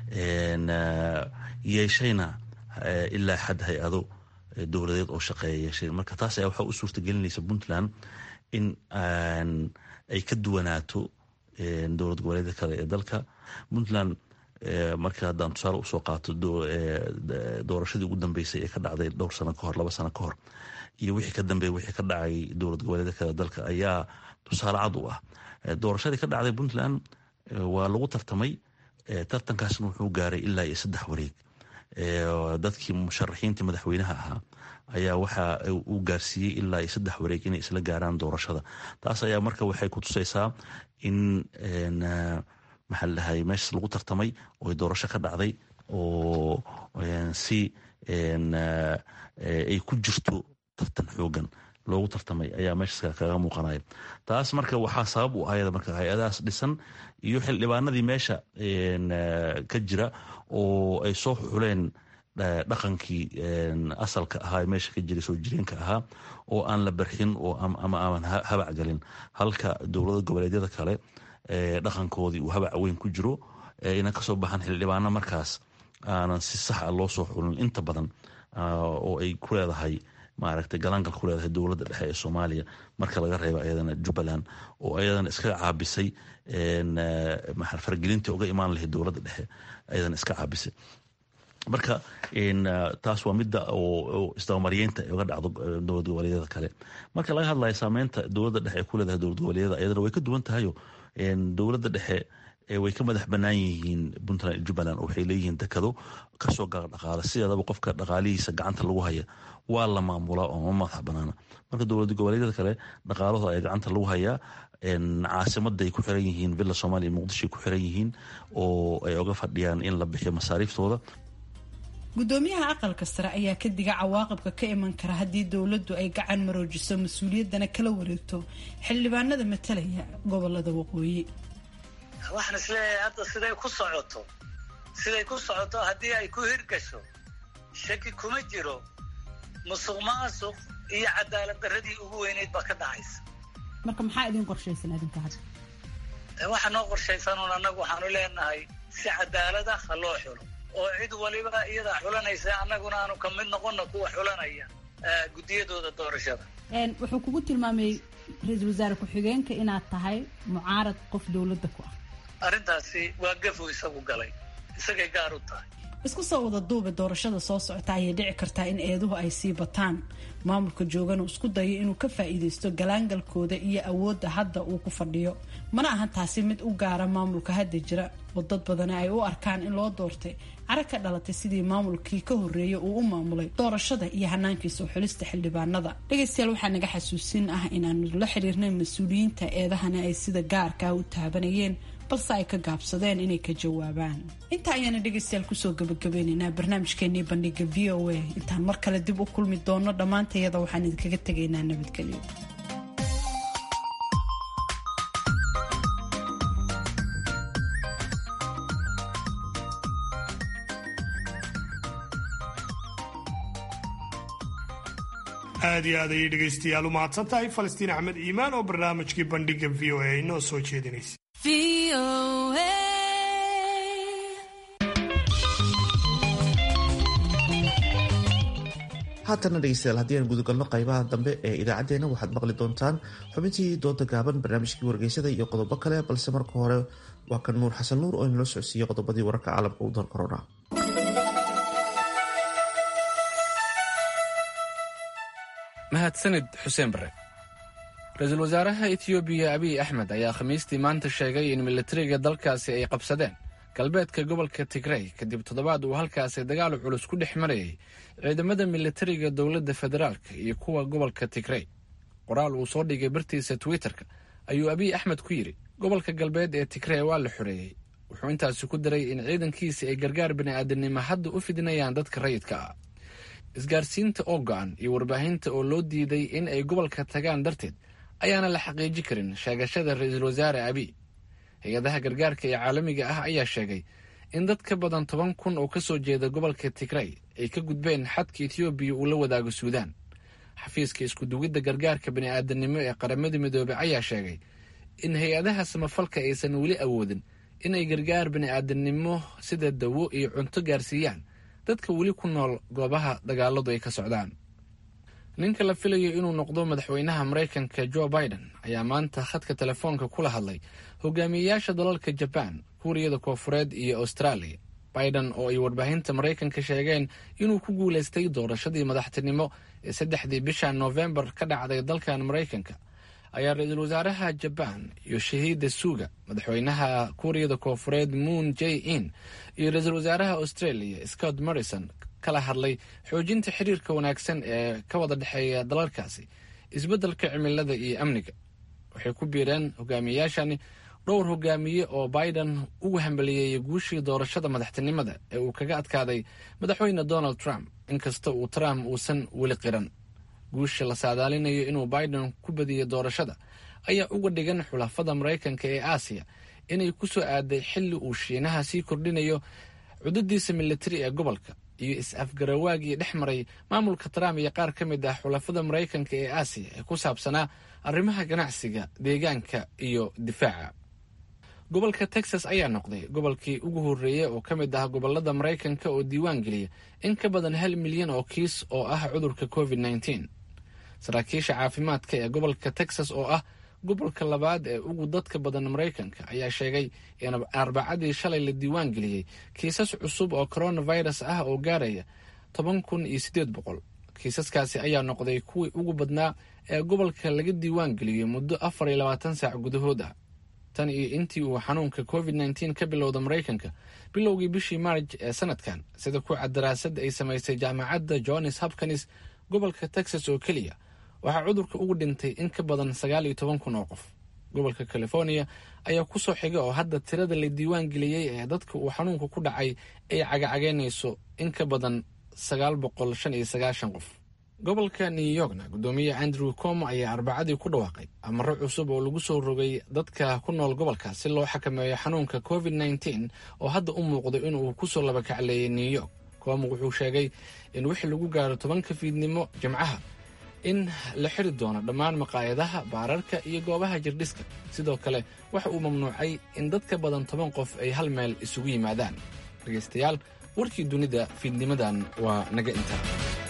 yeeshayna ilaa xad hay-ado dowladeed oo shaqeeya yeesheen marka taas ayaa waxaa u suurta gelinaysa puntland in ay ka duwanaato dowlad goboleedka kale ee dalka puntland marka haddaan tusaale usoo qaato doorashadii ugu dambeysay ee ka dhacday dhowr sano kahor laba sano kahor iyo wixii ka dambeeya wixii ka dhacay dowlad goboleedka kale dalka ayaa tusaale cad u ah doorashadii ka dhacday puntland waa lagu tartamay tartankaasna wuxuu gaaray ilaa iyo saddex wareeg dadkii musharaxiintii madaxweynaha ahaa ayaa waxa uu gaarsiiyey ilaa iyo saddex wareeg inay isla gaaraan doorashada taas ayaa marka waxay ku tusaysaa in maxaa ladhahay meeshaas lagu tartamay oo doorasho ka dhacday oo si ay ku jirto tartan xoogan loogu tartamay ayaa meeshaas kaga muuqanaya taas marka waxaa sabab u ahayda marka hay-adahaas dhisan iyo xildhibaanadii meesha ka jira oo ay soo xuleen dhaqankii asalka ahaa meesha ka jiray soo jireenka ahaa oo aan la barxin oo ama aan habac galin halka dowlada goboleedyada kale dhaqankoodii uu habac weyn ku jiro ayna kasoo baxan xildhibaano markaas aanan si sax a loo soo xulin inta badan oo ay ku leedahay maaragtay galaangal ku leedahay dowladda dhexe ee soomaaliya marka laga reebo ayadana jubbaland oo ayadana iska caabisay faragelintii uga imaan lahayd dowladda dhexe ayadana iska caabisay marka taas waa midda oo isdabamaryeynta uga dhacdo dowlad goboleedyada kale marka laga hadlayo saameynta dowladda dhexe ee ku leedahay dowlad goboleedyada ayadana way ka duwan tahayo dowladda dhexe way ka madax banaan yihiin puntland iyo jubbaland waxay leeyihiin dekado kasoo gaar dhaqaala sideedaba qofka dhaqaalihiisa gacanta lagu haya waa la maamulaa oo ma madax banaana marka dowlad goboleedyada kale dhaqaalahooda ayaa gacanta lagu hayaa caasimaday ku xiran yihiin villa soomaaliya muqdishoay ku xiran yihiin oo ay oga fadhiyaan in la bixiyo masaariiftooda gudoomiyaha aqalka sare ayaa ka diga cawaaqibka ka iman kara haddii dowladdu ay gacan maroojiso mas-uuliyaddana kala wareegto xildhibaanada matalaya gobolada waqooyi waxaan isleeyahay hadda siday ku socoto siday ku socoto haddii ay ku hirgasho shaki kuma jiro musuq maasuq iyo cadaalad darradii ugu weyneyd baa ka dhacaysa marka maxaa idin qorshaysan adinka hadda waxaa noo qorshaysanuun annagu waxaanu leenahay si cadaalada ha loo xulo oo cid waliba iyadaa xulanaysa annaguna aanu ka mid noqonna kuwa xulanaya guddiyadooda doorashada wuxuu kugu tilmaamay ra-iisul wasaare ku-xigeenka inaad tahay mucaarad qof dowladda ku ah arrintaasi waa gafu isagu galay isagay gaar u tahay isku soo wada duuba doorashada soo socota ayay dhici kartaa in eeduhu ay sii bataan maamulka joogana isku dayo inuu ka faa'iidaysto galaangalkooda iyo awoodda hadda uu ku fadhiyo mana ahan taasi mid u gaara maamulka hadda jira oo dad badani ay u arkaan in loo doortay cara ka dhalatay sidii maamulkii ka horreeyay uu u maamulay doorashada iyo hanaankiisa u xulista xildhibaanada dhegaystayaal waxaa naga xasuusin ah inaanu la xiriirnay mas-uuliyiinta eedahana ay sida gaarkaa u taabanayeen balse ay ka gaabsadeen inay ka jawaabaan intaa ayaana dhegaystayaal kusoo gabagabeynaynaa barnaamijkeenii bandhiga v o a intaan mar kale dib u kulmi doono dhammaantayada waxaan idinkaga tegaynaa nabadgelyo aad iyo aad ayay dhegaystayaal u mahadsan tahay falastiin axmed iimaan oo barnaamijkii bandhiga v o a inoo soo jeedinaysa haatana dhegeystayaal haddii aan gudagalno qaybaha dambe ee idaacaddeenna waxaad maqli doontaan xubintii dooda gaaban barnaamijkii wargeysada iyo qodobo kale balse marka hore waa kan nuur xasan nuur oo inala socodsiiyey qodobadii wararka caalamka u dar corona mahadsanid xuseen bare ra-iisul wasaaraha etoobiya abiy axmed ayaa khamiistii maanta sheegay in militariga dalkaasi ay qabsadeen galbeedka gobolka tigrey kadib toddobaad uu halkaasi dagaal culus ku dhex marayay ciidamada militariga dowladda federaalka iyo kuwa gobolka tigrey qoraal uu soo dhigay bartiisa twitterka ayuu abiy axmed ku yidhi gobolka galbeed ee tigrey waa la xoreeyey wuxuu intaasi ku daray in ciidankiisi ay gargaar bini'aadanimo hadda u fidinayaan dadka rayidka ah isgaarsiinta oo go-an iyo warbaahinta oo loo diiday in ay gobolka tagaan darteed ayaana la xaqiiji karin sheegashada ra-iisul wasaare abiy hay-adaha gargaarka ee caalamiga ah ayaa sheegay in dad ka badan toban kun oo ka soo jeeda gobolka tigrey ay ka gudbeen xadka etoobiya uu la wadaago suudaan xafiiska iskudugidda gargaarka bini'aadanimo ee qaramada midoobey ayaa sheegay in hay-adaha samafalka aysan weli awoodin in ay gargaar bini'aadanimo sida dawo iyo cunto gaarsiiyaan dadka weli ku nool goobaha dagaaladu ay ka socdaan ninka la filayo inuu noqdo madaxweynaha maraykanka jo biden ayaa maanta khadka telefoonka kula hadlay hogaamiyeyaasha dalalka jabaan kuuriyada koofureed iyo austraaliya biden oo ay warbaahinta maraykanka sheegeen inuu ku guulaystay doorashadii madaxtinimo ee saddexdii bisha noofembar ka dhacday dalkan maraykanka ayaa ra-iisul wasaaraha jabaan yoshihide suga madaxweynaha kuuriyada koofureed moon j in iyo ra-iisul wasaaraha australia scott morrison kala hadlay xoojinta xiriirka wanaagsan ee ka wada dhexeeya dalalkaasi isbeddelka cimilada iyo amniga waxay ku biireen hogaamiyeyaashani dhowr hogaamiye oo biden ugu hambaliyeeyay guushii doorashada madaxtinimada ee uu kaga adkaaday madaxweyne donald trump inkasta uu trump uusan weli qiran guusha la saadaalinayo inuu biden ku badiyey doorashada ayaa uga dhigan xulafada maraykanka ee aasiya inay ku soo aaday xilli uu shiinaha sii kordhinayo cudadiisa militari ee gobolka iyo is-afgarawaagii dhex maray maamulka trump iyo qaar ka mid ah xulafada maraykanka ee aasiya ee ku saabsanaa arrimaha ganacsiga deegaanka iyo difaaca gobolka texas ayaa noqday gobolkii ugu horreeyey oo ka mid ah gobolada maraykanka oo diiwaan geliya in ka badan hal milyan oo kiis oo ah cudurka covid nneteen saraakiisha caafimaadka ee gobolka texas oo ah gobolka labaad ee ugu dadka badan maraykanka ayaa sheegay in arbacadii shalay la diiwaan geliyey kiisas cusub oo coronavirus ah oo gaaraya toban kun iyo siddeed boqol kiisaskaasi ayaa noqday kuwii ugu badnaa ee gobolka laga diiwaan geliyey muddo afar iyo labaatan saac gudahood ah tan iyo intii uu xanuunka covid nneteen ka bilowda maraykanka bilowgii bishii maarj ee sanadkan sida ku cad daraasad ay samaysay jaamacadda johns hopkins gobolka texas oo keliya waxaa cudurka ugu dhintay in ka badan sagaal iyo toban kun oo qof gobolka california ayaa ku soo xiga oo hadda tirada la diiwaan geliyey ee dadka uu xanuunka ku dhacay ay cagacageynayso in ka badan sagaal boqol shan iyo sagaashan qof gobolka new yorkna guddoomiye andrew como ayaa arbacadii ku dhawaaqay amaro cusub oo lagu soo rogay dadka ku nool gobolka si loo xakameeyo xanuunka covid nneteen oo hadda u muuqdo inuu kusoo labakacleeyay new york como wuxuu sheegay in wixii lagu gaaro tobanka fiidnimo jimcaha in la xiri doono dhammaan maqaayadaha baararka iyo goobaha jirdhiska sidoo kale waxa uu mamnuucay in dad ka badan toban qof ay hal meel isugu yimaadaan dhegaystayaal warkii dunida fiidnimadan waa naga intaa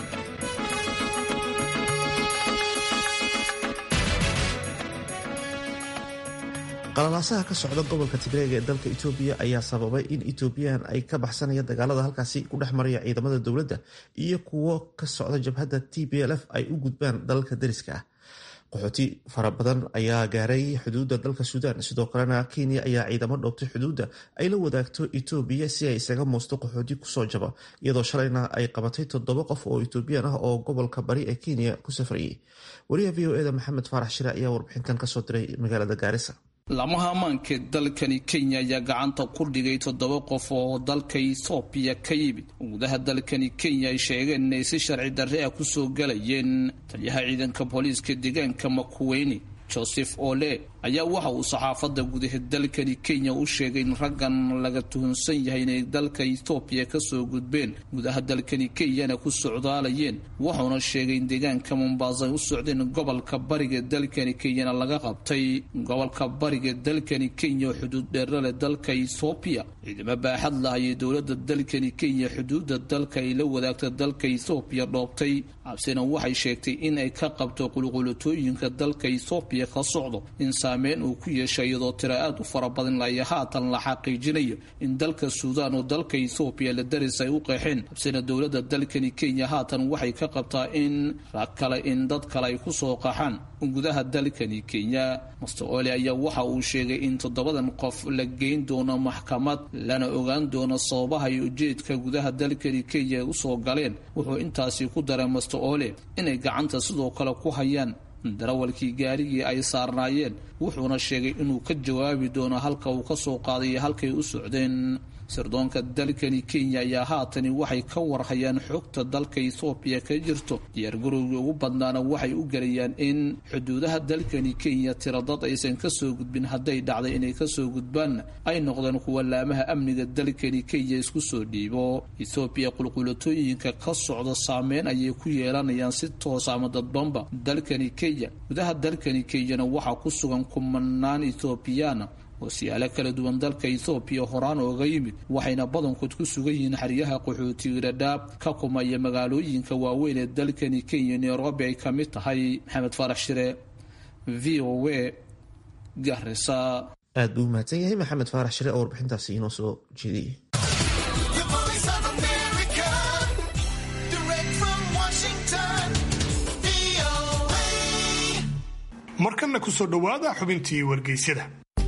qalalaasaha ka socda gobolka tigreega ee dalka etoobiya ayaa sababay in etoobiyaan ay ka baxsanaya dagaalada halkaasi ku dhex maraya ciidamada dowladda iyo kuwo ka socda jabhadda t b l f ay u gudbaan dalalka dariska ah qaxooti fara badan ayaa gaaray xuduudda dalka suudaan sidoo kalena kenya ayaa ciidamo dhoobtay xuduudda ay la wadaagto etoobiya si ay isaga muusto qaxooti kusoo jaba iyadoo shalayna ay qabatay toddoba qof oo etoobiyaan ah oo gobolka bari ee kenya ku safrayay wariyaha v o eda maxamed faarax shire ayaa warbixintan kasoo diray magaalada gaarisa lamaha ammaankeed dalkani kenya ayaa gacanta ku dhigay toddoba qof oo dalka ethoobiya ka yimid gudaha dalkani kenya ay sheegeen inay si sharci darre ah kusoo galayeen taliyaha ciidanka booliiska deegaanka makuweyne joseph ole ayaa waxa uu saxaafadda gudaha dalkani kenya u sheegay in raggan laga tuhunsan yahay inay dalka ethoobiya kasoo gudbeen gudaha dalkani kenyana ku socdaalayeen wuxuuna sheegay in deegaanka mombasa ay u socdeen gobolka bariga dalkani kenyana laga qabtay gobolka bariga dalkani kenya oo xuduud dheerale dalka ethoobiya ciidamo baaxad lahayay dowladda dalkani kenya xuduudda dalka ay la wadaagta dalka ethoobiya dhoobtay cabsina waxay sheegtay in ay ka qabto qulqulatooyinka dalka ethoobiya ka socdo in saameyn uu ku yeeshay iyadoo tira aad u fara badan laya haatan la xaqiijinayo in dalka suudaan oo dalka ethoobiya la daris ay u qeexeen habsina dowladda dalkani kenya haatan waxay ka qabtaa in rag kale in dad kale ay kusoo qaxaan gudaha dalkani kenya master ole ayaa waxa uu sheegay in toddobadan qof la geyn doono maxkamad lana ogaan doono sababaha iyo ujeedka gudaha dalkani kenya usoo galeen wuxuu intaasi ku daray master ole inay gacanta sidoo kale ku hayaan darawalkii gaarigii ay saarnaayeen wuxuuna sheegay inuu ka jawaabi doono halka uu kasoo qaaday iyo halkay u socdeen sirdoonka dalkani kenya ayaa haatani waxay ka warhayaan xogta dalka ethoobiya ka jirto diyaargarowgii ugu badnaana waxay u gelayaan in xuduudaha dalkani kenya tira dad aysan kasoo gudbin hadday dhacday inay kasoo gudbaanna ay noqdeen kuwa laamaha amniga dalkani kenya isku soo dhiibo ethoobiya qulqulatooyinka ka socda saameyn ayay ku yeelanayaan si toos ama dadbanba dalkani kenya gudaha dalkani kenyana waxaa ku sugan kumanaan ethoobiyaana oo siyaalo kala duwan dalka ethoobiya horaan ooga yimid waxayna badankood ku sugan yihiin xeryaha qaxootiga dhadhaab ka kumaya magaalooyinka waaweyn ee dalkani kenya nairobi ay ka mid tahay maxamed faarax shire v o a garisa aad buu umahadsan yahay maxamed faarax shire oo warbixintaasi inoo soo jeediyey markanna kusoo dhowaada xubintii wargeysyada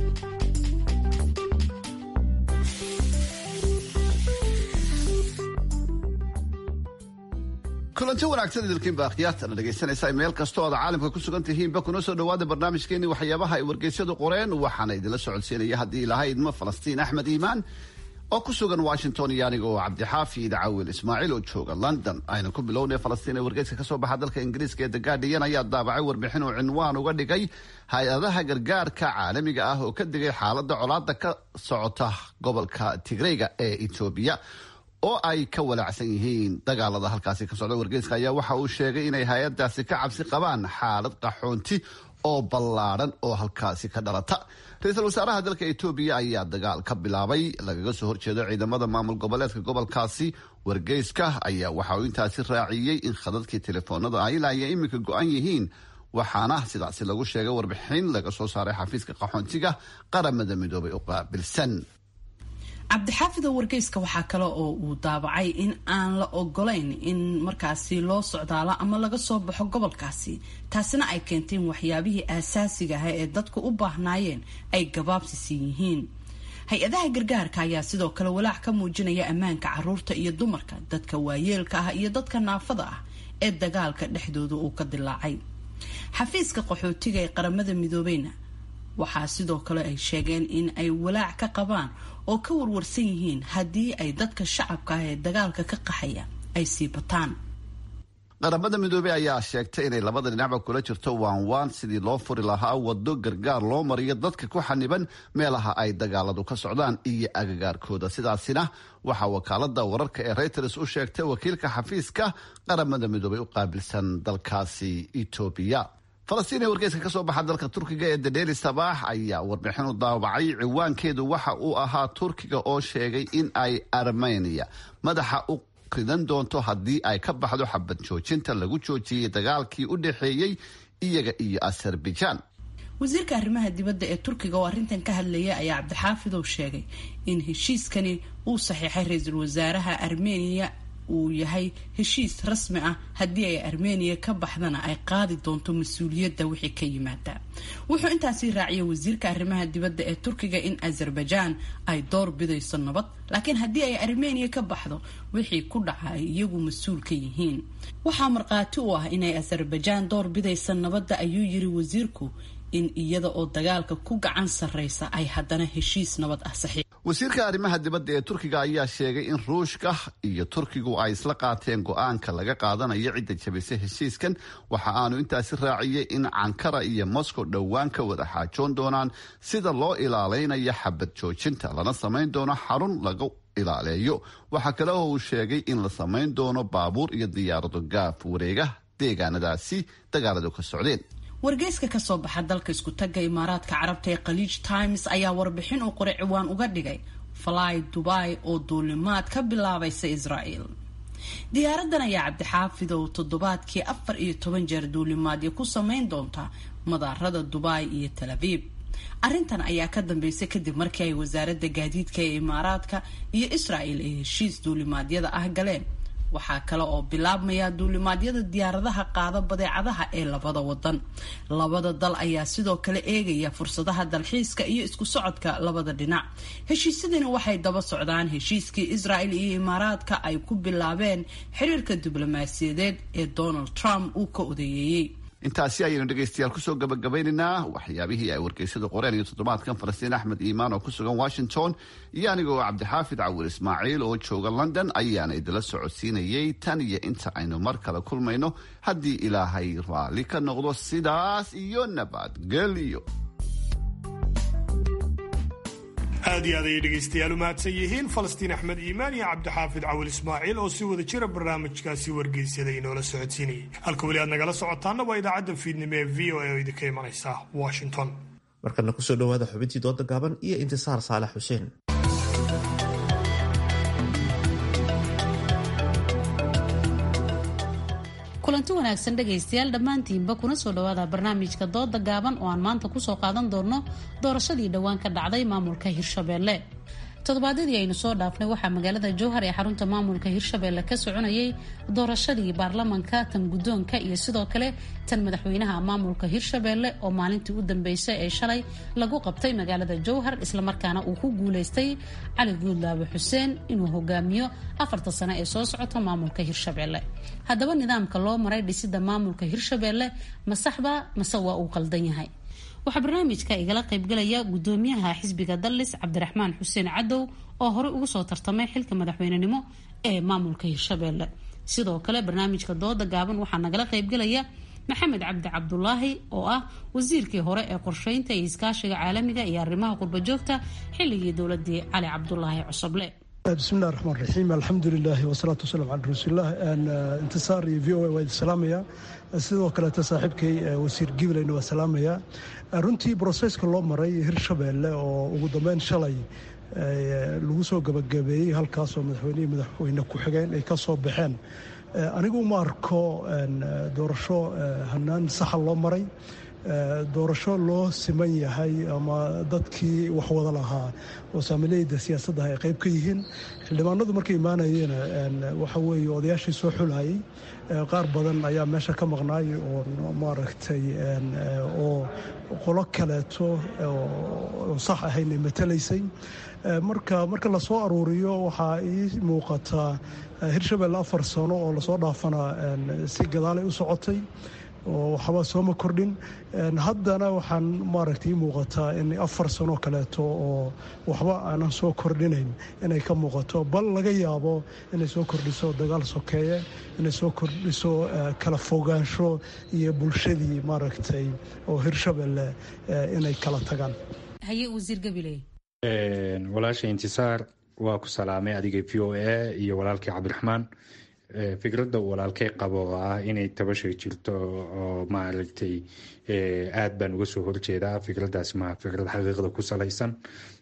kulanti wanaagsan idilkiinba akhyaartana dhegaysanaysa meel kasta ood caalamka ku sugan tihiinba kuna soo dhowaada barnaamijkeeni waxyaabaha ay wargeysyadu qoreen waxaana idinla socodsiinaya haddii ilaha idmo falastiin axmed iimaan oo ku sugan washington iyo aniga oo cabdixaafid cawil ismaaciil oo jooga london aynu ku bilownay falastiin ee wargeyska kasoo baxa dalka ingiriiska ee the guardian ayaa daabacay warbixin uu cinwaan uga dhigay hay-adaha gargaarka caalamiga ah oo ka digay xaalada colaada ka socota gobolka tigreyga ee etoobiya oo ay ka walaacsan yihiin dagaalada halkaasi ka socda wargeyska ayaa waxa uu sheegay inay hay-adaasi ka cabsi qabaan xaalad qaxoonti oo ballaadhan oo halkaasi ka dhalata ra-iisul wasaaraha dalka etoobiya ayaa dagaal ka bilaabay lagaga soo horjeedo ciidamada maamul goboleedka gobolkaasi wargeyska ayaa waxa uu intaasi raaciyey in khadadkii telefoonada ay ilaa iyo iminka go-an yihiin waxaana sidaasi lagu sheegay warbixin laga soo saaray xafiiska qaxoontiga qaramada midoobay u qaabilsan cabdixaafida wargeyska waxaa kale oo uu daabacay in aan la ogolayn in markaasi loo socdaalo ama laga soo baxo gobolkaasi taasina ay keentay in waxyaabihii aasaasiga ah ee dadku u baahnaayeen ay gabaabsisan yihiin hay-adaha gargaarka ayaa sidoo kale walaac ka muujinaya ammaanka caruurta iyo dumarka dadka waayeelka ah iyo dadka naafada ah ee dagaalka dhexdooda uu ka dilaacay xafiiska qaxootiga ee qaramada midoobeyna waxaa sidoo kale ay sheegeen in ay walaac ka qabaan oo ka warwarsan yihiin haddii ay dadka shacabka ah ee dagaalka ka qaxaya ay sii bataan qaramada midoobey ayaa sheegtay inay labada dhinacba kula jirto waanwaan sidii loo furi lahaa wado gargaar loo mariyo dadka ku xaniban meelaha ay dagaaladu ka socdaan iyo agagaarkooda sidaasina waxaa wakaalada wararka ee reuters u sheegtay wakiilka xafiiska qaramada midoobey u qaabilsan dalkaasi etoobiya falastiin ee wargeyska ka soo baxa dalka turkiga ee dadheli sabaax ayaa warbixin u daawacay ciwaankeedu waxa uu ahaa turkiga oo sheegay in ay armenia madaxa u ridan doonto haddii ay ka baxdo xabad joojinta lagu joojiyey dagaalkii u dhexeeyey iyaga iyo azerbaijan wasiirka arrimaha dibadda ee turkiga oo arrintan ka hadlaya ayaa cabdixaafidow sheegay in heshiiskani uu saxiixay ra-iisul wasaaraha armeniya uu yahay heshiis rasmi ah haddii ay armeniya ka baxdana ay qaadi doonto mas-uuliyadda wixii ka yimaada wuxuu intaasi raaciyay wasiirka arrimaha dibadda ee turkiga in azerbaijan ay door bidayso nabad laakiin haddii ay armeniya ka baxdo wixii ku dhaca ay iyagu mas-uul ka yihiin waxaa markhaati u ah inay azerbaijan door bidaysa nabadda ayuu yiri wasiirku in iyada oo dagaalka ku gacan sarreysa ay haddana heshiis nabad ah saxiix wasiirka arrimaha dibadda ee turkiga ayaa sheegay in ruushka iyo turkigu ay isla qaateen go-aanka laga qaadanayo cidda jabisay heshiiskan waxa aanu intaasi raaciyey in cankara iyo moscow dhowaan ka wada xaajoon doonaan sida loo ilaaleynayo xabad joojinta lana samayn doono xarun lagu ilaaleeyo waxaa kale oo uu sheegay in la samayn doono baabuur iyo diyaarado gaaf wareega deegaanadaasi dagaaladu ka socdeen wargeyska kasoo baxa dalka isku tagga imaaraadka carabta ee khaliij times ayaa warbixin uu qoray ciwaan uga dhigay fly dubai oo duulimaad ka bilaabaysa israel diyaaradan ayaa cabdixaafid oo toddobaadkii afar iyo toban jeer duulimaadyo ku sameyn doonta madaarada dubai iyo tel aviib arrintan ayaa ka dambeysay kadib markii ay wasaaradda gaadiidka ee imaaraadka iyo israel ay heshiis duulimaadyada ah galeen waxaa kale oo bilaabmaya duulimaadyada diyaaradaha qaada badeecadaha ee labada wadan labada dal ayaa sidoo kale eegaya fursadaha dalxiiska iyo isku socodka labada dhinac heshiisyadani waxay daba socdaan heshiiskii israel iyo imaaraadka ay ku bilaabeen xiriirka diblomaasiyadeed ee donald trump uu ka odeeyeeyey intaasi ayaynu dhegaystayaal kusoo gabagabeynaynaa waxyaabihii ay wargeysada qoreen iyo toddobaadkan falastiin axmed iimaan oo ku sugan washington iyo aniga oo cabdixaafid cawil ismaaciil oo jooga london ayaana idila socodsiinayay tan iyo inta aynu mar kale kulmayno haddii ilaahay raalli ka noqdo sidaas iyo nabadgelyo aad iyo aad ayay dhegaystayaal u mahadsan yihiin falastiin axmed iimaan iyo cabdixaafid cawil ismaaciil oo si wada jira barnaamijkaasi wargeysyada inoola socodsiinayay halka weli aad nagala socotaana waa idaacadda fiidnimo ee v o a oo idinka imanaysa washington markana kusoo dhawaada xubintii dooda gaaban iyo intisaar saalax xuseen kulanti wanaagsan dhegaystayaal dhammaantiinba kuna soo dhawaada barnaamijka dooda gaaban oo aan maanta kusoo qaadan doonno doorashadii dhowaan ka dhacday maamulka hirshabeelle toddobaadyadii aynu soo dhaafnay waxaa magaalada jowhar ee xarunta maamulka hirshabeelle ka soconayay doorashadii baarlamanka tan guddoonka iyo sidoo kale tan madaxweynaha maamulka hirshabeelle oo maalintii u dambeysay ee shalay lagu qabtay magaalada jowhar islamarkaana uu ku guuleystay cali guudlaabe xuseen inuu hogaamiyo afarta sano ee soo socota maamulka hirshabeelle haddaba nidaamka loo maray dhisida maamulka hirshabeelle ma saxba mase waa uu qaldan yahay waxaa barnaamijka igala qaybgalaya gudoomiyaha xisbiga dallis cabdiraxmaan xuseen cadow oo horey ugu soo tartamay xilka madaxweynenimo ee maamulka hirshabeelle sidoo kale barnaamijka dooda gaaban waxaa nagala qaybgalaya maxamed cabdi cabdulaahi oo ah wasiirkii hore ee qorsheynta iyo iskaashiga caalamiga iyo arrimaha qurbajoogta xilligii dowladii cali cabdulaahi cosoble bismillahi raxmaan raxiim alxamdulilaahi wasalaatu wasalam cala rasuulilah intisaar iyo v o a waa idin salaamaya sidoo kaleeta saaxiibkay wasiir gibileyna waa salaamaya runtii broseska loo maray hirshabeelle oo ugu dambeyn shalay lagu soo gabagabeeyey halkaasoo madaxweynihii madaxweyne ku-xigeen ay ka soo baxeen anigu ma arko doorasho hanaan saxa loo maray doorasho loo siman yahay ama dadkii wax wada lahaa oo saamileyda siyaasadda ay qayb ka yihiin xildhibaanadu markay imaanayeen waxa weeye odayaashii soo xulayay qaar badan ayaa meesha ka maqnaay oo maaragtay oo qolo kaleeto oo sax ahayn ay matalaysay marka marka lasoo aruuriyo waxaa ii muuqataa hirshabelle afar sano oo lasoo dhaafana si gadaalay u socotay oo waxba sooma kordhin haddana waxaan maaragtay ii muuqataa in afar sano kaleeto oo waxba aanan soo kordhinayn inay ka muuqato bal laga yaabo inay soo kordhiso dagaal sokeeye inay soo kordhiso kala fogaansho iyo bulshadii maaragtay oo hirshabelle inay kala tagaan haye wasiir gabiley walaasha intisaar waa ku salaamay adiga v o a iyo walaalkii cabdiraxmaan fikradda uu walaalkay qabo oo ah inay tabashay jirto oo maaragtay aad baan uga soo horjeedaa fikraddaas ma fikrad xaqiiqda ku salaysan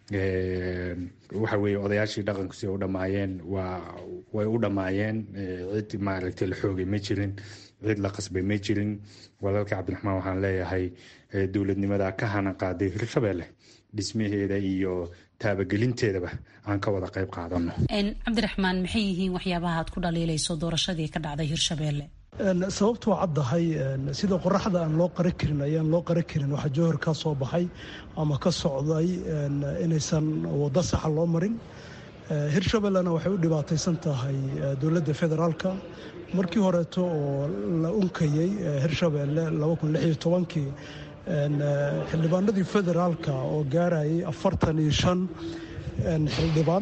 waxa weeye odayaashii dhaqanku si u dhammaayeen waa way u dhammaayeen cid maaragtay la xoogay ma jirin cid la qasbay ma jirin walaalka cabdiraxmaan waxaan leeyahay dowladnimada ka hana qaaday hirshabelle dhismaheeda iyo taabagelinteedaba aan ka wada qayb qaadano cabdiraxmaan maxay yihiin waxyaabaha aad ku dhaliilayso doorashadii ka dhacday hirshabelle sababtuu caddahay sida qoraxda aan loo qara karin ayaan loo qara karin waxaa jowhar ka soo baxay ama ka socday inaysan waddo saxa loo marin hirshabellena waxay u dhibaataysan tahay dowladda federaalka markii horeeto oo la unkayey hirshabelle kii xildhibaanadii federaalka oo gaarayay afartan iyo shan xildhibaan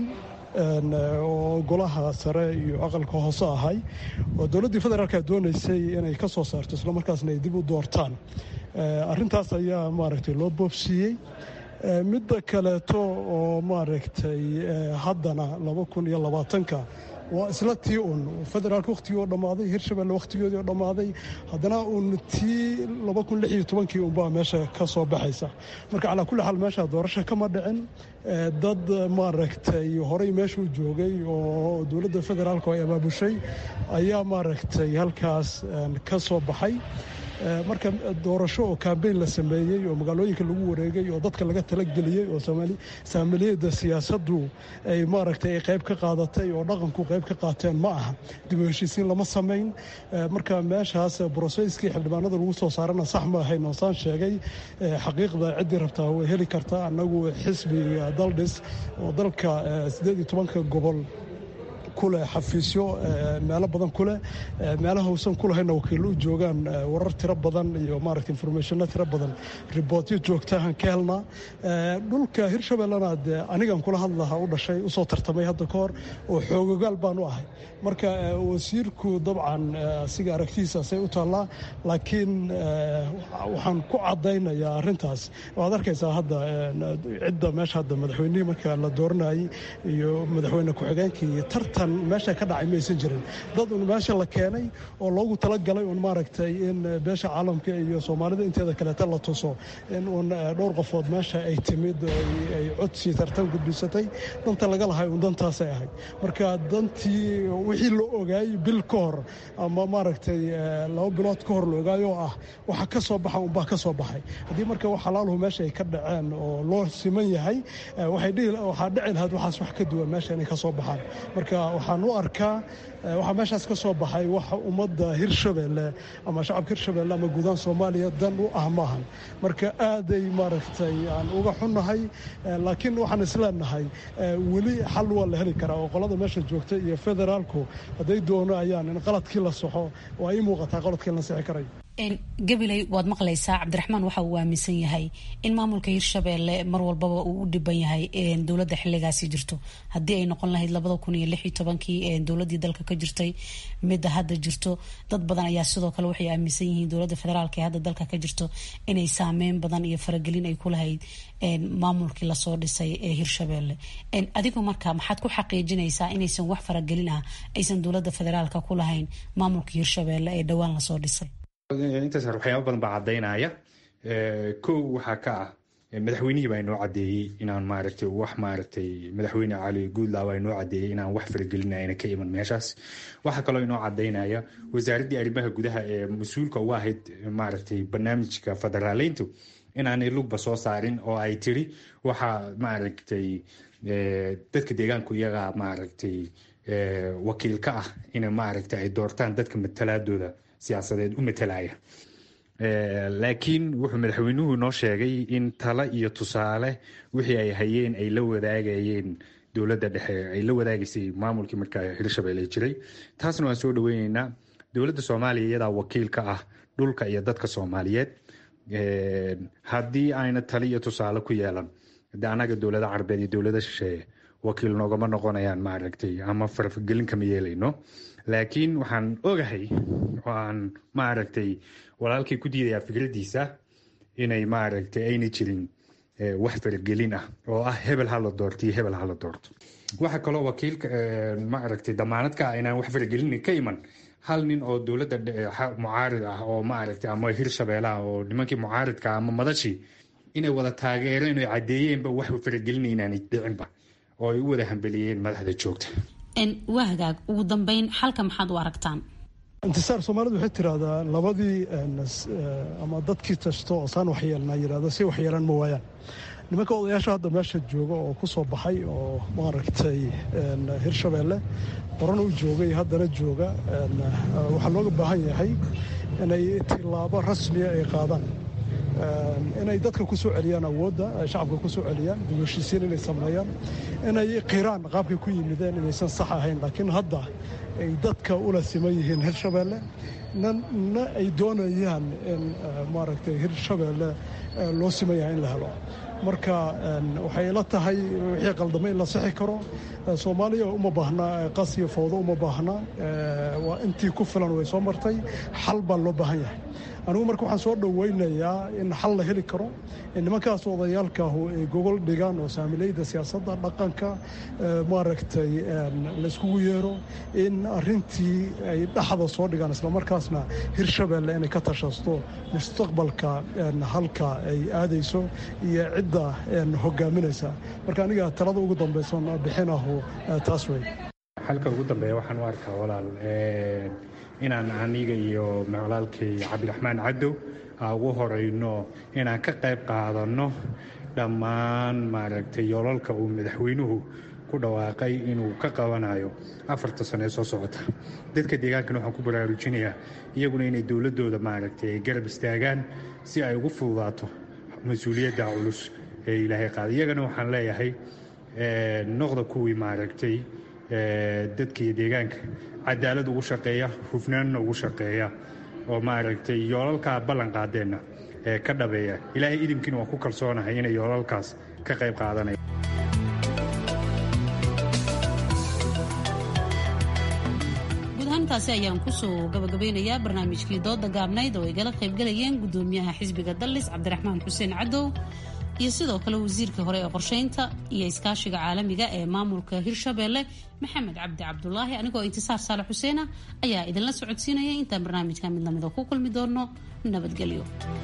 oo golaha sare iyo aqalka hoose ahay oo dowladdii federaalka doonaysay inay ka soo saarto islamarkaasna ay dib u doortaan arintaas ayaa maaragtay loo boobsiiyey midda kaleeto oo maaragtay haddana laba kun iyo labaatanka waa isla tii un federaalka wakhtigii oo dhammaaday hirshabelle wakhtigoodii oo dhammaaday haddana uun tii laba kun lix iyo tobankii unbaa meesha ka soo baxaysa marka calaa kulli xaal meesha doorasho kama dhicin dad maaragtay horey meeshuu joogay oo dowladda federaalka ay abaabushay ayaa maaragtay halkaas ka soo baxay marka doorasho oo kambeyn la sameeyey oo magaalooyinka lagu wareegay oo dadka laga talageliyey oo saamiliyada siyaasaddu ay maaragtay ay qayb ka qaadatay oo dhaqanku qayb ka qaateen ma aha dib u heshiisiin lama samayn marka meeshaas broseskii xildhibaanada lagu soo saarana sax ma ahayn oosaan sheegay xaqiiqda ciddii rabtaa way heli kartaa annagu xisbiga daldhis oo dalka siddeed iyo tobanka gobol kuleh xafiisyo meelo badan kuleh meelaha uusan kulahayna wakiillo u joogaan warar tiro badan iyo maaragta informationno tiro badan ribootyo joogtahan ka helnaa dhulka hirshabellena dee anigan kula hadlaha u dhashay usoo tartamay hadda ka hor oo xoogogaal baan u ahay marka wasiirku dabcan asiga aragtidiisaasay u taallaa laakiin waxaan ku caddaynayaa arrintaas waad arkaysaa hadda cidda meesha hadda madaxweynihii marka la dooranayay iyo madaxweyne ku-xigeenkii iyo tartan meesha ka dhacay maysan jirin dad un meesha la keenay oo loogu talagalay un maaragtay in beesha caalamka iyo soomaalida inteeda kaleeta la tuso in uun dhowr qofood meesha ay timid ay codsi tartan gudbisatay danta laga lahay un dantaasay ahayd marka dantii wixii la ogaayey bil ka hor ama maaragtay laba bilood ka hor la ogaayoo ah waxa ka soo baxa unbaa ka soo baxay haddii marka wax halaaluhu meesha ay ka dhaceen oo loo siman yahay waxaa dhici lahayd waxaas wax ka duwan meesha inay ka soo baxaan marka waxaan u arkaa waxaa meeshaas ka soo baxay wax ummadda hirshabelle ama shacabka hirshabelle ama guudaan soomaaliya dan u ah maahan marka aaday maaragtay aan uga xunnahay laakiin waxaan isleenahay weli xal waa la heli karaa oo qolada meesha joogta iyo federaalku hadday doono ayaan in qaladkii la soxo waa ii muuqataa qaladkii la sixi karayo gabiley waad maqlaysaa cabdiraxmaan waxa uu aaminsan yahay in maamulka hirshabeelle mar walbaba uu u dhiban yahay dowladda xiligaasi jirto haddii ay noqon lahayd labada kun iyo lix iyo tobankii dowladii dalka ka jirtay midda hadda jirto dad badan ayaa sidoo kale waxay aaminsan yihiin dowladda federaalk ee hadda dalka ka jirto inay saameyn badan iyo faragelin ay ku lahayd maamulkii lasoo dhisay ee hirshabeelle adigu marka maxaad ku xaqiijinaysaa inaysan wax faragelin ah aysan dowladda federaalka ku lahayn maamulka hirshabeelle ee dhowaan lasoo dhisay intaas waxyaaba badan baa caddaynaya kow waxaa ka ah madaxweynihii baa inoo caddeeyey inaan maaragtay wax maaragtay madaxweyne cali guudlaa baa inoo caddeeyey inaan wax faragelinayna ka iman meeshaas waxaa kaloo inoo caddaynaya wasaaraddii arrimaha gudaha ee mas-uulka uga ahayd maaragtay barnaamijka federaaleyntu inaanay lugba soo saarin oo ay tiri waxaa maaragtay dadka deegaanku iyagaa maaragtay wakiil ka ah in maaragtay ay doortaan dadka matalaadooda siyaasadeed u matalaya laakiin wuxuu madaxweynuhu noo sheegay in talo iyo tusaale wixii ay hayeen ay la wadaagayeen dowladda dhexe ay la wadaagaysay maamulkii markaa hirshabelle jiray taasna waan soo dhaweyneynaa dowladda soomaaliya iyadaa wakiil ka ah dhulka iyo dadka soomaaliyeed haddii ayna tali iyo tusaale ku yeelan de annaga dowlada carabeed iyo dowlada shisheeye wakiil noogama noqonayaan maaragtay ama farfagelin kama yeelayno laakiin waxaan ogahay waan maaragtay walaalkay ku diidayaa fikradiisa inay maaragtay ayna jirin wax faragelin ah oo ah hebel hala doorto iyo hebel hala doorto waxaa kaloo wakiilka maaragtay damaanad ka ah inaan wax faragelin ka iman hal nin oo dowladda mucaarid ah oo maaragtay ama hirshabeelaha oo nimankii mucaaridka ama madashii inay wada taageereen oo caddeeyeenba wax faragelina inaanay dhicinba oo ay u wada hambeliyeen madaxda joogta waa hagaag ugu dambeyn xalka maxaad u aragtaan intisaar soomaalidu waxay tiraahdaa labadii ama dadkii tashto oo saan waxyeelnaa yidhahda si waxyeelaan ma waayaan nimanka odayaasha hadda meesha jooga oo ku soo baxay oo maaragtay hirshabeelle horena u joogay haddana jooga waxaa looga baahan yahay inay tilaabo rasmiya ay qaadaan inay dadka ku soo celiyaan awoodda ay shacabka ku soo celiyaan dibheshiisiin inay sameeyaan inay qiraan qaabkay ku yimideen inaysan sax ahayn laakiin hadda ay dadka ula siman yihiin hirshabeelle na ay doonayaan in maaragtay hirshabeelle loo siman yahay in la helo marka waxay la tahay wixii qaldamay in la sixi karo soomaaliya uma baahna qas iyo fowdo uma baahna waa intii ku filan way soo martay xal baa loo baahan yahay anigu marka waxaan soo dhoweynayaa in xal la heli karo in nimankaas odayaalkaahu ay gogol dhigaan oo saamileyda siyaasadda dhaqanka maaragtay layskugu yeero in arintii ay dhaxda soo dhigaan islamarkaasna hirshabeelle inay ka tashasto mustaqbalka halka ay aadayso iyo cidda hogaaminaysa marka aniga talada ugu dambaysan bixinahu taas wey xalka ugu dambeeya waxaan u arkaa walaal inaan aniga iyo walaalkay cabdiraxmaan cadow ugu horeyno inaan ka qayb qaadanno dhammaan maaragtay yoolalka uu madaxweynuhu ku dhawaaqay inuu ka qabanayo afarta sano ee soo socota dadka deegaankana waxaan ku baraarujinayaa iyaguna inay dowladooda maaragtay ay garab istaagaan si ay ugu fududaato mas-uuliyadda culus ee ilaahay qaaday iyagana waxaan leeyahay noqda kuwii maaragtay dadka iyo deegaanka cadaalad ugu shaqeeya hufnaanna ugu shaqeeya oo maaragtay yoolalkaa ballan qaadeenna ee ka dhabeeya ilaahay idinkiina waan ku kalsoonahay inay yoolalkaas ka qayb qaadanaya intaasi ayaan kusoo gabagabeynayaa barnaamijkii dooda gaabnayd oo ay gala qaybgalayeen gudoomiyaha xisbiga dallis cabdiraxmaan xuseen cadow iyo sidoo kale wasiirkii hore ee qorsheynta iyo iskaashiga caalamiga ee maamulka hirshabeelle maxamed cabdi cabdulaahi anigoo intisaar saale xuseena ayaa idinla socodsiinaya intaan barnaamijka mid lamida ku kulmi doono nabadgelyo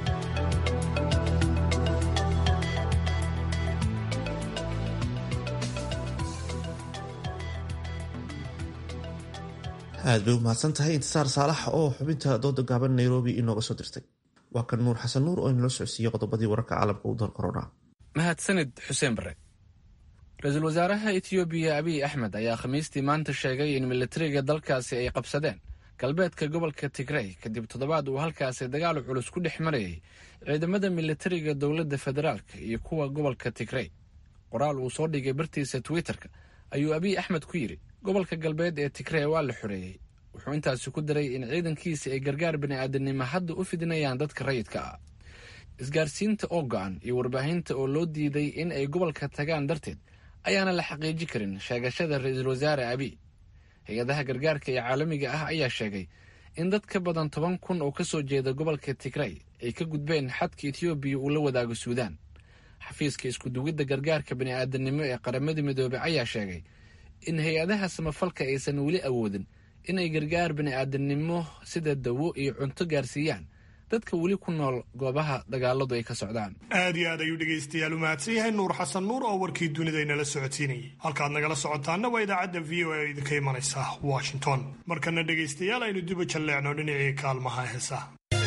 aad bay u mahadsan tahay intisaar saalax oo xubinta dooda gaaban nairobi inooga soo dirtay waa kan nuur xasan nuur oo inala socodsiiyey qodobadii wararka caalamka u door korona mahadsanid xuseen bare ra-iisul wasaaraha etoobiya abiy axmed ayaa khamiistii maanta sheegay in militariga dalkaasi ay qabsadeen galbeedka gobolka tigrey kadib toddobaad uu halkaasi dagaal culus ku dhex marayay ciidamada militariga dowladda federaalka iyo kuwa gobolka tigrey qoraal uu soo dhigay bartiisa twitterka ayuu abiy axmed ku yidhi gobolka galbeed ee tigrey waa la xoreeyey wuxuu intaasi ku daray in ciidankiisa ay gargaar bini'aadanimo hadda u fidinayaan dadka rayidka ah isgaarsiinta oo go-an iyo warbaahinta oo loo diiday in ay gobolka tagaan darteed ayaana la xaqiiji karin sheegashada ra-iisul wasaare abiy hay-adaha gargaarka ee caalamiga ah ayaa sheegay in dad ka badan toban kun oo ka soo jeeda gobolka tigray ay ka gudbeen xadka etoobiya uu la wadaago suudaan xafiiska iskudugidda gargaarka bini'aadanimo ee qaramada midoobey ayaa sheegay in hay-adaha samafalka aysan weli awoodin inay gargaar bini'aadanimo sida dawo iyo cunto gaarsiiyaan dadka weli ku nool goobaha dagaaladu ay ka socdaan aad iyo aad ayuu dhegaystayaal u mahadsan yahay nuur xasan nuur oo warkii dunida inala socodsiinayay halkaad nagala socotaana waa idaacadda v o a idinka imanaysa washington markana dhegaystayaal aynu diba jalleecno dhinacii kaalmaha heesaha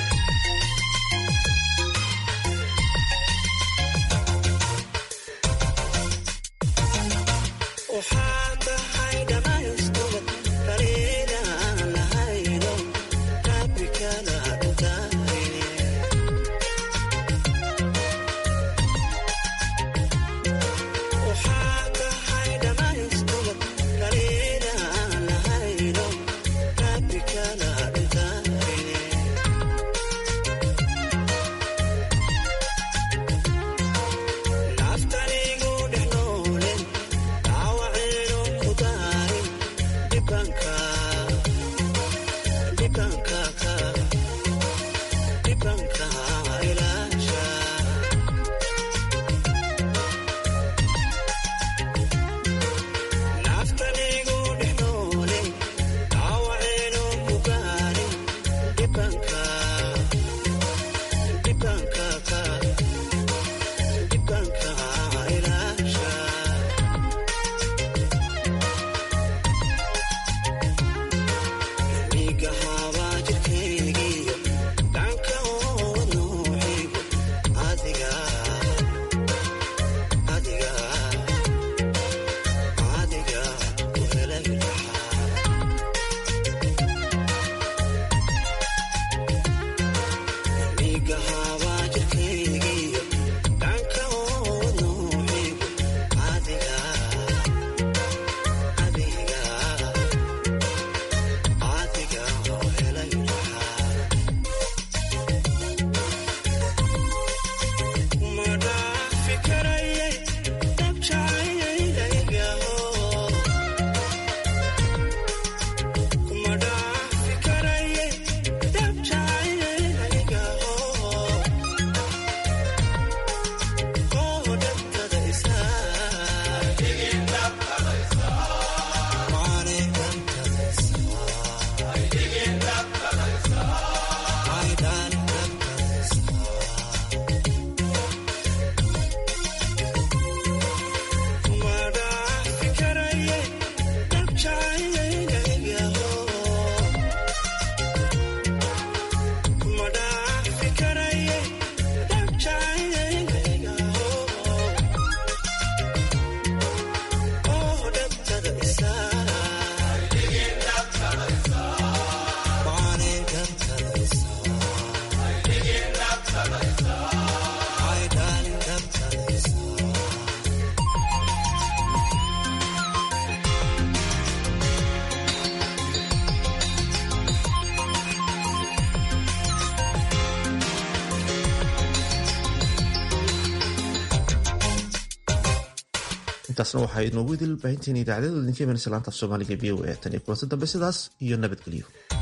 intaasna waxaa inoogu idil baahinteena idaacadada idinka imanaysa laanta af soomaaliga v o a tan iyo kulanti dambe sidaas iyo nabadgelyo